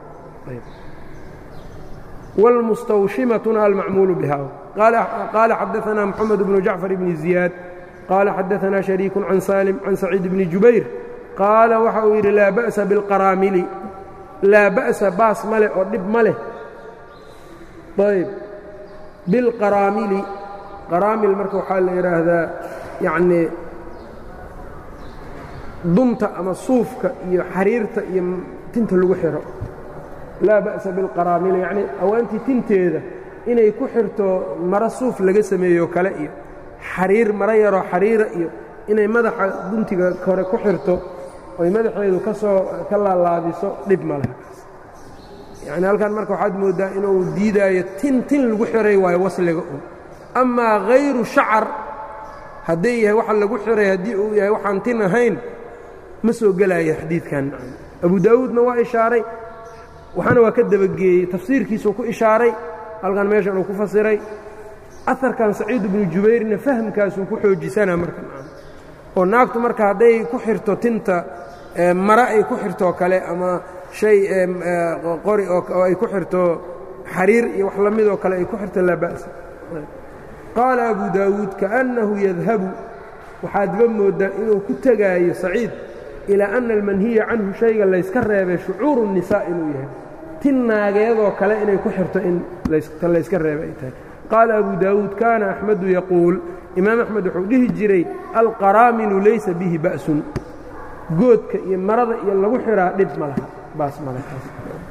wاlmustawshimatuna almacmuulu biha qaala xadaثna mxamed bnu jacfar bni ziyaad qaala xadaثna shariiku can salim can saciid bni jubayr qaala waxa uu yidhi laa ba'sa biاlqaraamili laa ba'sa baas ma leh oo dhib ma leh ayb bilqaraamili qaraamil marka waxaa la yidhaahdaa yacnii dunta ama suufka iyo xariirta iyo tinta lagu xidho laa ba'sa bilqaraamili yacnii awaantii tinteeda inay ku xirto maro suuf laga sameeyo kale iyo xariir maro yaroo xariira iyo inay madaxa duntiga hore ku xirto oy madaxeedu ka soo ka laalaabiso dhib ma leha yacni halkan marka waxaad mooddaa inuu diidaayo tin tin lagu xiray waayo wasliga un amaa hayru shacar hadday yahay waxa lagu xiray haddii uu yahay waxaan tin ahayn ma soo gelaayo xadiidkan abu daawuudna waa ishaaray waxaana waa ka dabageeyey tafsiirkiisuu ku ishaaray halkan meeshan uu ku fasiray aharkan saciid ibnu jubayrna fahamkaasuu ku xoojisanaa marka oo naagtu marka hadday ku xirto tinta mare ay ku xirtoo kale ama shay qori oo ay ku xirto xariir iyo wax la midoo kale ay ku xirto laa ba'sa qaala abu daawuud kaأnnahu yadhabu waxaadba mooddaa inuu ku tegaayo saciid ilaa ana almanhiya canhu shayga layska reebay shucuuru الnisaa inuu yahay tin naageedoo kale inay ku xirto in ta layska reebay ay tahay qaala abu daawuud kaana axmedu yaquul imaam axmed wuxuu dhihi jiray alqaraamilu laysa bihi ba'sun goodka iyo marada iyo lagu xiraa dhib ma laha baas malekaas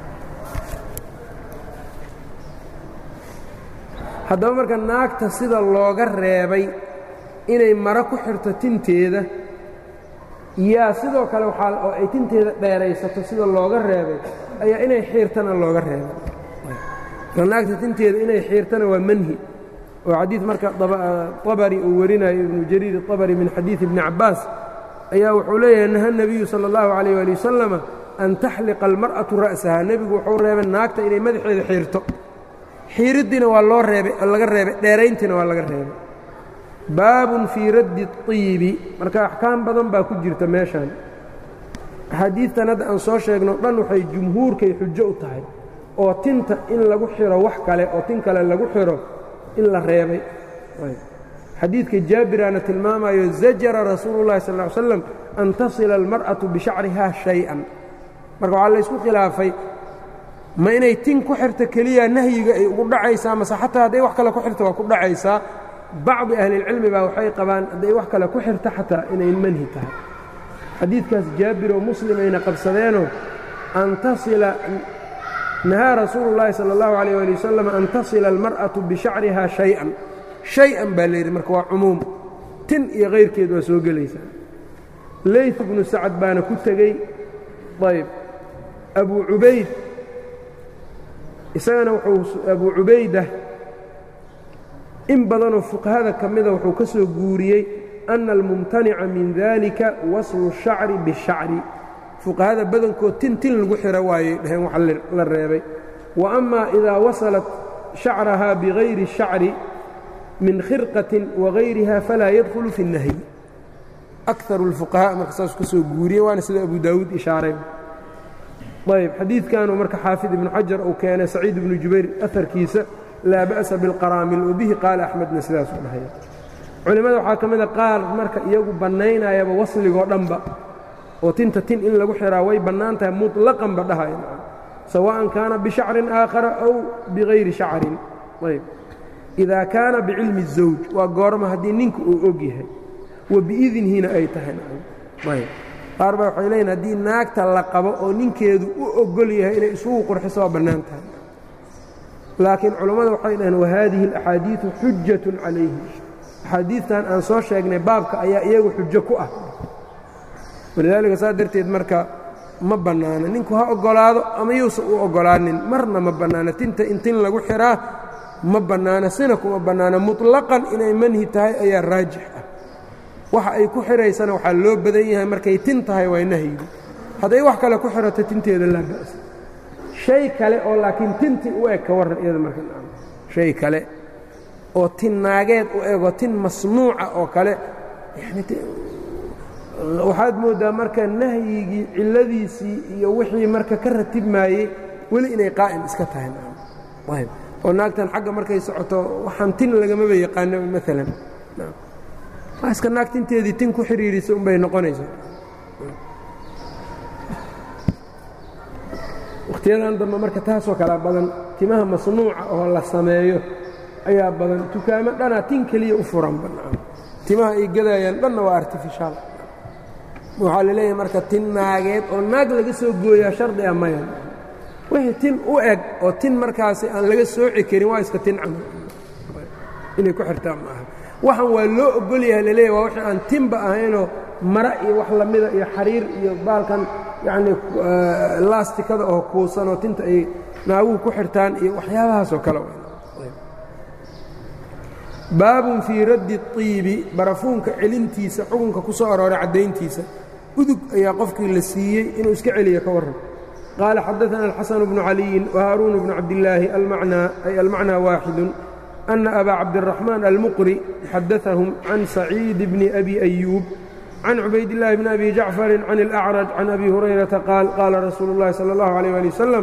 haddaba marka naagta sida looga reebay inay maro ku xirto tinteeda yaa sidoo kale waxaa oo ay tinteeda dheeraysato sida looga reebay ayaa inay xiirtana looga reebay naagta tinteeda inay xiirtana waa manhi oo xadiid marka abari uu warinayo ibnu jariir abari min xadiid ibni cabbaas ayaa wuxuu leeyahay naha nebiyu sala allahu calayh ali wasalama an taxliqa almar'atu ra'saha nebigu wuxuu reebay naagta inay madaxeeda xiirto xiiriddiina waa loo reebay laga reebay dheerayntiina waa laga reebay baabun fii raddi اطiibi marka axkaam badan baa ku jirta meeshan axaadiidtan hadda aan soo sheegno dhan waxay jumhuurkay xujo u tahay oo tinta in lagu xiro wax kale oo tin kale lagu xiro in la reebay xadiidka jaabiraana tilmaamayo zajara rasuulu اllahi sal ly slam an tasila almar'atu bishacriha shay-an marka waxaa laysku khilaafay ma inay tin ku xirto keliya nahyiga ay ugu dhacaysaa mase xataa hadday wax kale ku xirto waa ku dhacaysaa bacdi ahlilcilmi baa waxay qabaan hadday wax kale ku xirto xataa inay manhi tahay xadiidkaas jaabiroo muslimayna qabsadeenoo an tasila nahaa rasuulu llaahi sala allahu calayh ali wasalam an tasila almar'atu bishacriha shay-an shay-an baa layidhi marka waa cumuum tin iyo kayrkeed waa soo gelaysaa leyt bnu sacad baana ku tegey ayb abu cubayd isagana wuxuu abu cubayda in badanoo fuqahada ka mida wuxuu ka soo guuriyey ana almumtanica min dalika waslu shacri bishacri fuqahada badankood tin tin lagu xiro waayey dhaheen wax la reebay wa ama idaa wasalat shacraha bigayri shacri min khirqatin wagayriha falaa yadkhulu fi اnnahyi akaru اlfuqahaa marka saas ka soo guuriyey waana sida abu daawuud ishaaray ayb xadiidkanuu marka xaafid ibnu xajar uu keenay saciid ibnu jubayr aharkiisa laa ba'sa bilqaraamil wabihi qaala axmedna sidaasuu dhahaya culimmada waxaa ka mida qaar marka iyagu bannaynayaba wasligoo dhanba oo tinta tin in lagu xiraa way bannaan tahay muطlaqanba dhahaya sawa'an kaana bishacrin aakhara aw bigayri shacrin ayb idaa kaana bicilmi الزawj waa goorma haddii ninka uu og yahay wa biidnihina ay tahay ayb qaar baa waxay leeyiin haddii naagta la qabo oo ninkeedu u ogol yahay inay isugu qurxiso waa bannaan tahay laakiin culammada waxay dhaheen wahaadihi اlaxaadiiثu xujatun calayhi axaadiidtan aan soo sheegnay baabka ayaa iyagu xujo ku ah walidaalika saa darteed marka ma bannaana ninku ha oggolaado ama yuusan u oggolaanin marna ma bannaana tinta in tin lagu xiraa ma bannaana sina kuma bannaana muطlaqan inay manhi tahay ayaa raajix ah waxa ay ku xiraysana waxaa loo badan yahay markay tin tahay waa nahyigu hadday wax kale ku xirato tinteeda laa ba'sa shay kale oo laakiin tinti u eg ka warran iyada marka shay kale oo tin naageed u ego tin masnuuca oo kale waxaad mooddaa marka nahyigii cilladiisii iyo wixii marka ka ratibmaayey weli inay qaa'im iska tahay ayb oo naagtan xagga markay socoto waxaan tin lagamaba yaqaano maalan waa iska naag tinteedii tin ku xidhiirisa unbay noqonaysaa wakhtiyadan dambe marka taasoo kalea badan timaha masnuuca oo la sameeyo ayaa badan tukaamo dhanaa tin keliya u furan bannaan timaha ay gadayaan dhanna waa artifishaal waxaa la leeyahay marka tin naageed oo naag laga soo gooyaa shardi a maya wixii tin u eg oo tin markaasi aan laga sooci karin waa iska tin camal inay ku xirtaan maaha waxaan waa loo ogol yahay laleeyahy waa wixii aan tinba ahaynoo mara iyo wax lamida iyo xariir iyo baalkan yacnii laastikada oo kuusan oo tinta ay naaguhu ku xirtaan iyo waxyaabahaasoo kale baabun fii raddi الطiibi barafuunka celintiisa xukunka ku soo arooray caddayntiisa udug ayaa qofkii la siiyey inuu iska celiyo ka warran qaala xadaثana الxaسن بnu عaliيi وhaaruun بnu cabdالlaahi ay almacnى waaxidu أna abا cabdالرaحmaan almuqri xadaثahum can saciid bni abi أyuub can cubaydالlahi bni abi jacfari can الأcraj can abi hurayraةa qaal qaala rasuulu الlahi salى الlahu عalيه alي wsلم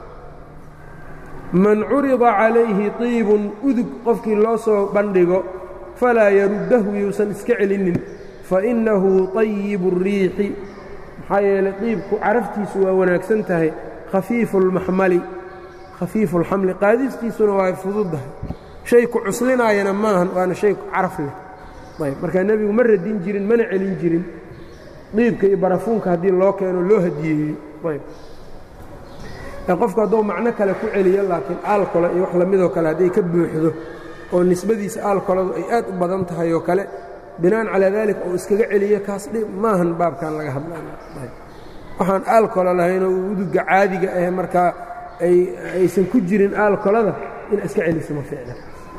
man curida calayhi طiibun udug qofkii loo soo bandhigo falaa yaruddahu yuusan iska celinin fainnahu طayibu الriixi maxaa yeelay diibku caraftiisu waa wanaagsan tahay khafiifu اlmaxmali khafiifu اlxamli qaadistiisuna waa fududdahay shay ku cuslinaayana maahan waana shay caraf leh ayb markaa nebigu ma radin jirin mana celin jirin diibka iyo barafuunka haddii loo keeno loo hadiyeeyey ayb qofku hadduu macno kale ku celiyo laakiin aalkola iyo wax lamidoo kale hadday ka buuxdo oo nisbadiisa aalkoladu ay aad u badan tahay oo kale binaan calaa daalika uu iskaga celiyo kaas dhib maahan baabkan laga hadlawaxaan aalkola lahaynoo uduga caadiga ah markaa aysan ku jirin aalkolada in iska celiso ma fiicna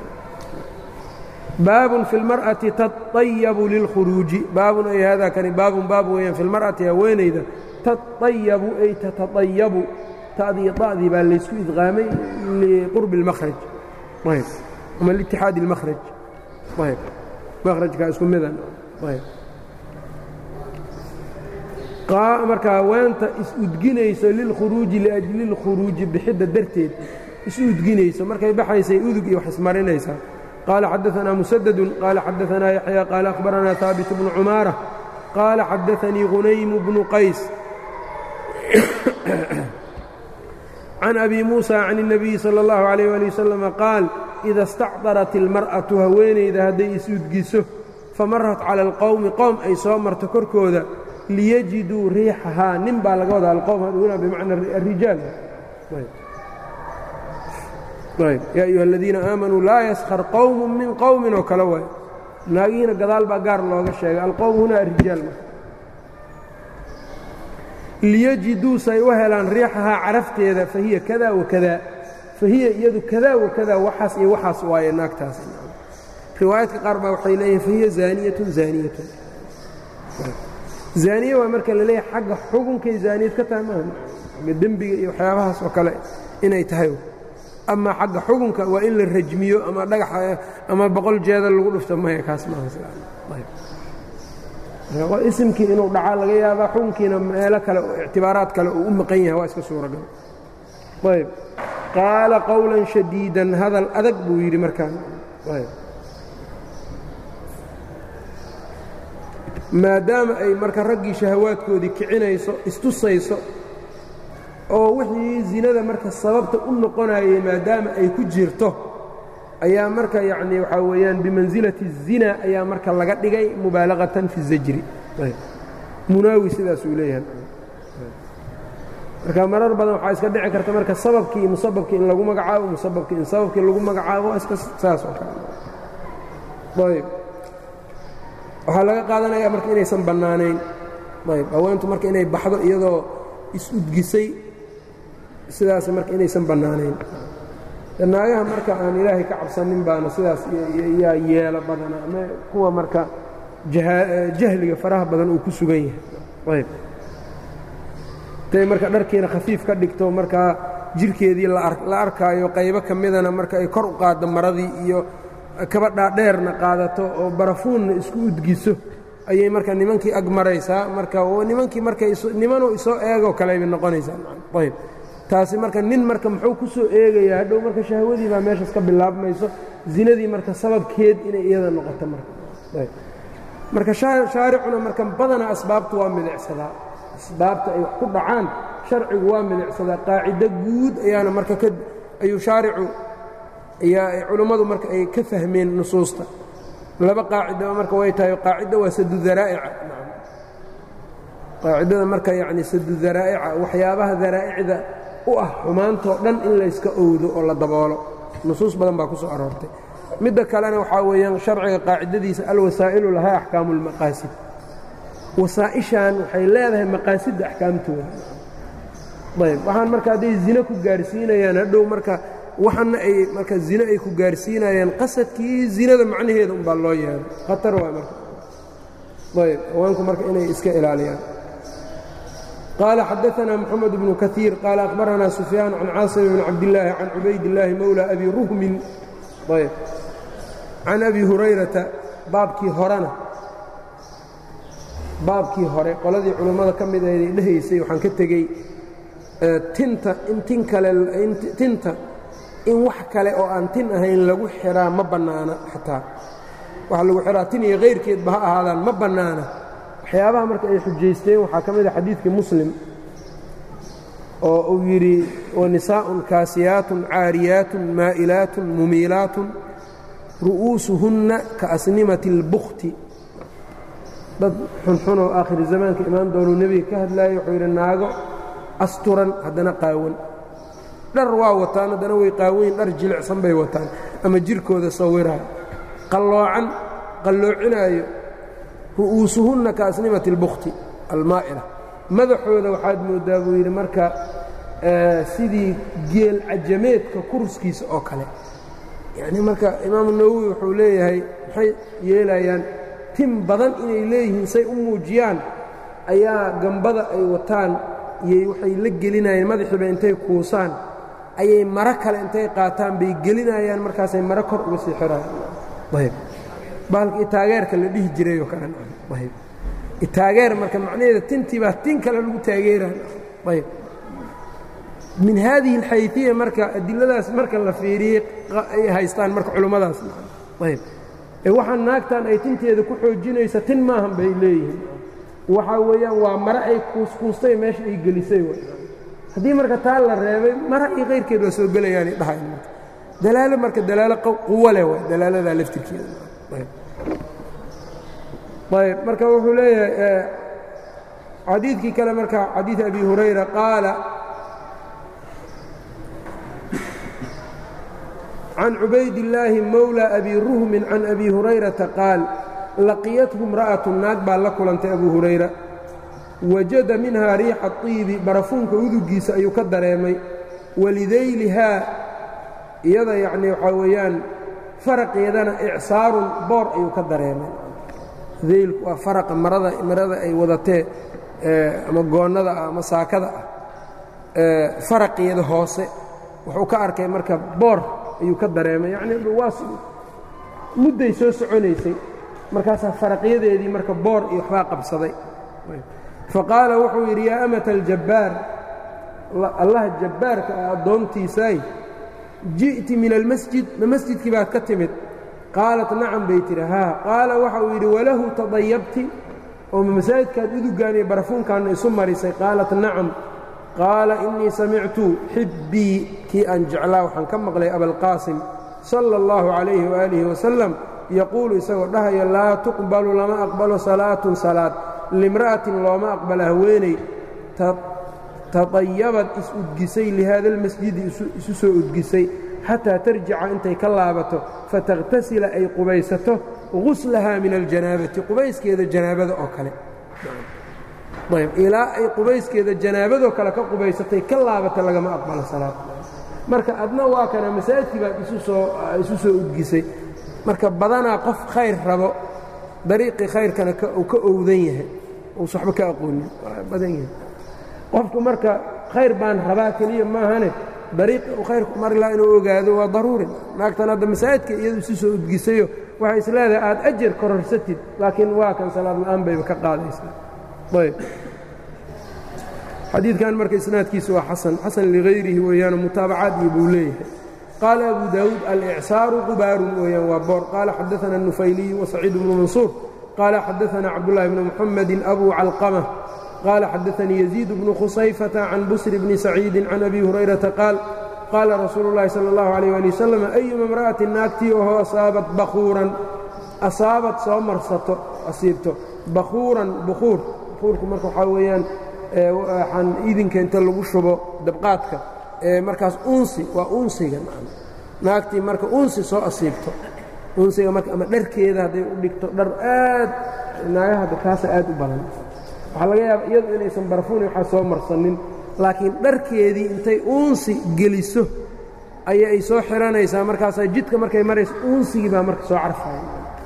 baabun fi اlmar'ati taطayabu lilkhuruuji baabun ay haadaa kani baabun baab weeyaan fi lmar'ati haweenayda taطayabu ay tatatayabu tadii da'dii baa laysku idqaamay liqurbi اlmahraj ayb ama liitixaadi اlmahraj ayb mahrajkaa isku midan ayb marka haweenta is-udginayso lilkhuruuji liajli اlkhuruuji bixidda darteed isu udginayso markay baxaysay udug iyo wax ismarinaysaa qaala xadaثanaa musadadu qaala xadaثanaa yaxya qaala akhbaranaa haabit bnu cumaara qaala xadaثanii hunaymu bnu qays can abi muusa can الnabiyi salى اllahu عalيyه ali wasalama qaal ida istacdarat ilmar'atu haweenayda hadday is-udgiso famarat cala alqowmi qowm ay soo marto korkooda liyajiduu riixahaa nin baa laga wadaa alqowm haduna bimacna arijaal yaa ayuha aladiina aamanuu laa yaskhar qowmu min qowmin oo kale waay naagihiina gadaal baa gaar looga sheegay alqowm huna arijaal liyajiduu say u helaan riixahaa carafteeda fahiya kada wakada fahiya iyadu kada wakada waxaas iyo waxaas waaye naagtaas riwaayaadka qaar baa waxay leeyihin fahiya zaaniyatun zaaniyatun zaaniye waa marka la leeyahay xagga xugunkay zaaniyad ka tahay maaha xagga dembiga iyo waxyaabahaas oo kale inay tahay amaa xagga xugunka waa in la rajmiyo ama dhagax ama boqol jeeda lagu dhufto maya kaas maaha isimkii inuu dhacaa laga yaabaa xukunkiina meelo kale oo ictibaaraad kale uu u maqan yahay waa iska suuragal ayb qaala qowlan shadiidan hadal adag buu yidhi markaan maadaama ay marka raggii shahawaadkoodii kicinayso istusayso oo wixii zinada marka sababta u noqonayay maadaama ay ku jirto ayaa marka yacnii waxaa weeyaan bimansilati الzina ayaa marka laga dhigay mubaalaqatan fi الzajri munaawi sidaasuu leeyahay marka marar badan waxaa iska dhici karta marka sababkii musababkii in lagu magacaabo musababkii in sababkii lagu magacaabo iska saas oo kale ayb waxaa laga qaadanayaa marka inaysan bannaanayn ayb haweentu marka inay baxdo iyadoo is-udgisay sidaas marka inaysan bannaanayn naagaha marka aan ilaahay ka cabsanin baana sidaas yaa yeelo badana ama kuwa marka jahliga faraha badan uu ku sugan yahay ayb tay marka dharkiina khafiif ka dhigto markaa jirhkeedii la arkaayo qaybo ka midana marka ay kor u qaaddo maradii iyo kabadhaa dheerna qaadato oo barafuunna isku udgiso ayay marka nimankii ag maraysaa marka nimankii marka nimanuu isoo eegoo kaleybay noqonaysaa ayb taasi marka nin marka muxuu ku soo eegayaa hadhow marka shahwadii baa meeshaas ka bilaabmayso zinadii marka sababkeed inay iyada noqoto marka marka shaaricuna marka badanaa asbaabtu waa milicsadaa asbaabta ay wax ku dhacaan sharcigu waa milicsadaa qaacido guud ayaana marka ayuu shaaricu ayaa culummadu marka ay ka fahmeen nusuusta laba qaacido marka way tahay qaacido waa sadu daraa'ica qaacidada marka yacni sadu daraa'ica waxyaabaha daraa'icda u ah xumaantoo dhan in layska owdo oo la daboolo nusuus badan baa ku soo aroortay midda kalena waxaa weeyaan sharciga qaacidadiisa alwasaa'ilu lahaa axkaamu اlmaqaasid wasaa'ishan waxay leedahay maqaasidda axkaamtooda ayb waxaan marka hadday zine ku gaarsiinayaan hadhow marka waxana ay marka zine ay ku gaarsiinayaan qasadkii zinada macnaheeda umbaa loo yeelo khatar waa marka ayb haweenku marka inay iska ilaaliyaan qaala xadaثna mxamed bnu kaثiir qaala akhbarana sufyaan can caasim bn cabdillaahi can cubaydillaahi mowla abi ruhmin ayb can abi hurayrata baabkii horena baabkii hore qoladii culummada ka mid aheed ay dhehaysay waxaan ka tegey tinta in tin kale tinta in wax kale oo aan tin ahayn lagu xiraa ma bannaana xataa waxa lagu xiraa tin iyo kayrkeedba ha ahaadaan ma bannaana waxyaabaha marka ay xujaysteen waxaa ka mid a xadiidkii muslim oo uu yidhi wanisaa'un kaasiyaatun caariyaatun maa'ilaatun mumiilaatun ru'uusuhunna ka asnimati اlbukti dad xunxunoo aakhiri zamaanka imaan doonuu nebiga ka hadlaayay wuxuu yidhi naago asturan haddana qaawan dhar waa wataan haddana way qaawayn dhar jilicsan bay wataan ama jirkooda sawiraayo qalloocan qalloocinaayo ru'uusuhunna ka asnimati اlbukti almaa'ila madaxooda waxaad mooddaa buu yidhi marka sidii geel cajameedka kurskiisa oo kale yacnii marka imaamu nawowi wuxuu leeyahay maxay yeelayaan tin badan inay leeyihiin say u muujiyaan ayaa gambada ay wataan iyay waxay la gelinayeen madaxiiba intay kuusaan ayay maro kale intay qaataan bay gelinayaan markaasay maro kor uga sii xirayaan ayb baalka itaageerka la dhihi jirayoo kale ayb itaageer marka macnaheeda tintii baa tin kale lagu taageeraya ayb min haadihi alxayfiya marka adiladaas marka la fiiriyey ay haystaan marka culummadaas ayb ee waxaa naagtan ay tinteeda ku xoojinaysa tin maahan bay leeyihiin waxaa weeyaan waa mare ay kuuskuustay meesha ay gelisay haddii marka taa la reebay mara iyo kayrkeed waa soo gelayaanay dhahayn marka dalaalo marka dalaalo quwo leh waay dalaaladaa laftirkeeda ayb marka wuxuu leeyahay xadiidkii kale marka xadiid abi hurayra qaala can cubaydillaahi mowla abi ruhmin can abi hurayrata qaal laqiyathu imra'atu naag baa la kulantay abu hurayra wajada minhaa riixa طiibi barafuunka udugiisa ayuu ka dareemay walidaylihaa iyada yacnii waxaa weeyaan faraqeedana icsaarun boor ayuu ka dareemay daylku waa faraqa marada marada ay wadatee ama goonnada ah ama saakada ah faraqeeda hoose wuxuu ka arkay marka boor ayuu ka dareemay yacnii waa mudday soo soconaysay markaasaa faraqyadeedii marka boor iyo waxbaa qabsaday faqaala wuxuu yidhi yaa amata aljabbaar allaha jabbaarka ah addoontiisaay ji'ti min almasjid ma masjidkii baad ka timid qaalat nacam bay tidhi haa qaala waxa uu yidhi walahu tadayabti oo ma masaajidkaad udugaan iyo barafuunkaanna isu marisay qaalat nacam qaala innii samictu xibbii kii aan jeclaa waxaan ka maqlay abalqaasim sala allahu calayhi waaalihi wasalam yaquulu isagoo dhahaya laa tuqbalu lama aqbalo salaatun salaad limra'atin looma aqbala haweeney taطayabad is-udgisay lihaada almasjidi isu soo udgisay xataa tarjica intay ka laabato fatakhtasila ay qubaysato guslahaa min aljanaabati qubayskeeda janaabada oo kale ayb ilaa ay qubayskeeda janaabadoo kale ka qubaysatay ka laabata lagama aqbalo salaad marka adna waa kana masaajidkii baad isu soo udgisay marka badanaa qof khayr rabo dariiqii khayrkana uu ka owdan yahay uusa waxba ka aqoonin badan yahay qofku marka khayr baan rabaa keliya maahane dariiqii uu khayrku mari laha inuu ogaado waa daruuri naagtan hadda masaajidka iyadu isu soo udgisayo waxay is leedahay aad ajar kororsatid laakiin waa kan salaad la'aan bayba ka qaadaysaa ayb xadiidkan marka isnaadkiisa waa xasan xasan ligayrihi weeyaano mutaabacaad iyo buu leeyahay qaala abu daawuud alicsaaru qubaarun weeyaan waa boor qaala xadaana الnufayliyu wasaciid bnu mansuur qaala xadaana cabdullahi bni muxamedin abu calqama qaala xadaanii yaziid bnu khusayfata can busri bni saciidin can abi hurayrata qaal qaala rasuulu اllahi salى اllahu alيyh ali wasalam ayuma imra'atin naagtii oho asaabat bakuuran asaabat soo marsato asiibto bakuuran bukuur bukuurku marka waxaa weeyaan waxaan idinka inta lagu shubo dabqaadka markaas unsi waa unsiga naagtii marka unsi soo asiibto unsiga marka ama dharkeeda hadday u dhigto dhar aad naagaha kaasa aad u badan waxaa laga yaaba iyadu inaysan barfuuni waxaa soo marsanin laakiin dharkeedii intay unsi geliso aya ay soo xiranaysaa markaasaa jidka markay marayso unsigii baa marka soo carfaya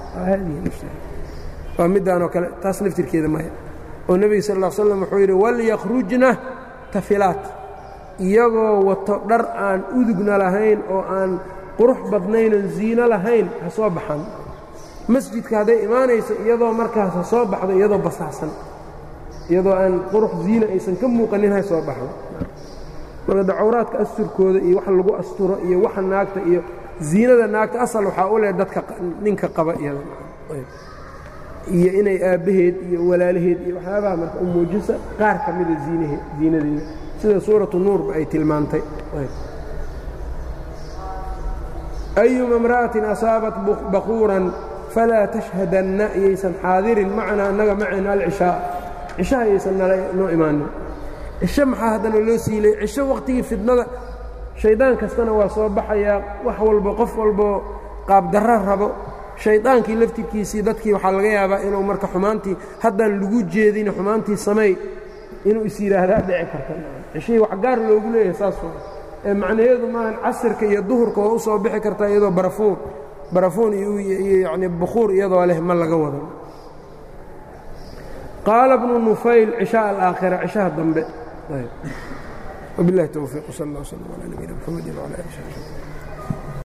waa middaanoo kale taas laftirkeeda maya oo nebiga sal ll slam wuxuu yidhi walyakhrujna tafilaat iyagoo wato dhar aan udugna lahayn oo aan qurux badnaynoon ziino lahayn ha soo baxan masjidka hadday imaanayso iyadoo markaas ha soo baxdo iyadoo basaacsan iyadoo aan qurux ziina aysan ka muuqanin ha soo baxdo marka dacawraadka asturkooda iyo wax lagu asturo iyo waxa naagta iyo ziinada naagta asal waxaa u leh dadka ninka qaba iyada iyo inay aabbaheed iyo walaalaheed iyo waxyaabaha marka u muujisa qaar ka mida ziinahe ziinadeeda sida suuratu nuurba ay tilmaantay ayuma imra'atin asaabat bakuuran falaa tashhadanna iyaysan xaadirin macnaa annaga macayna alcishaa cishaha iyaysan noo imaanin cisho maxaa haddana loo siilay cisho wakhtigii fidnada shaydaan kastana waa soo baxayaa wax walbo qof walboo qaabdarro rabo shaydaankii laftirkiisii dadkii waxaa laga yaabaa inuu marka xumaantii haddaan lagu jeedin xumaantii sameey inuu is yidhaahdaa dhici karta cishihii wax gaar loogu leeyahay saas waa ee macnaheedu maahan casirka iyo duhurka waa u soo bixi kartaa iyadoo barafuun barafuun iyo yacni bukuur iyadoo leh ma laga wado qaala bnu nufayl cishaa alaakhira cishaha dambe wabilahi towfiiq sal allah wslam calaa nabiyina mxamedi wcala ali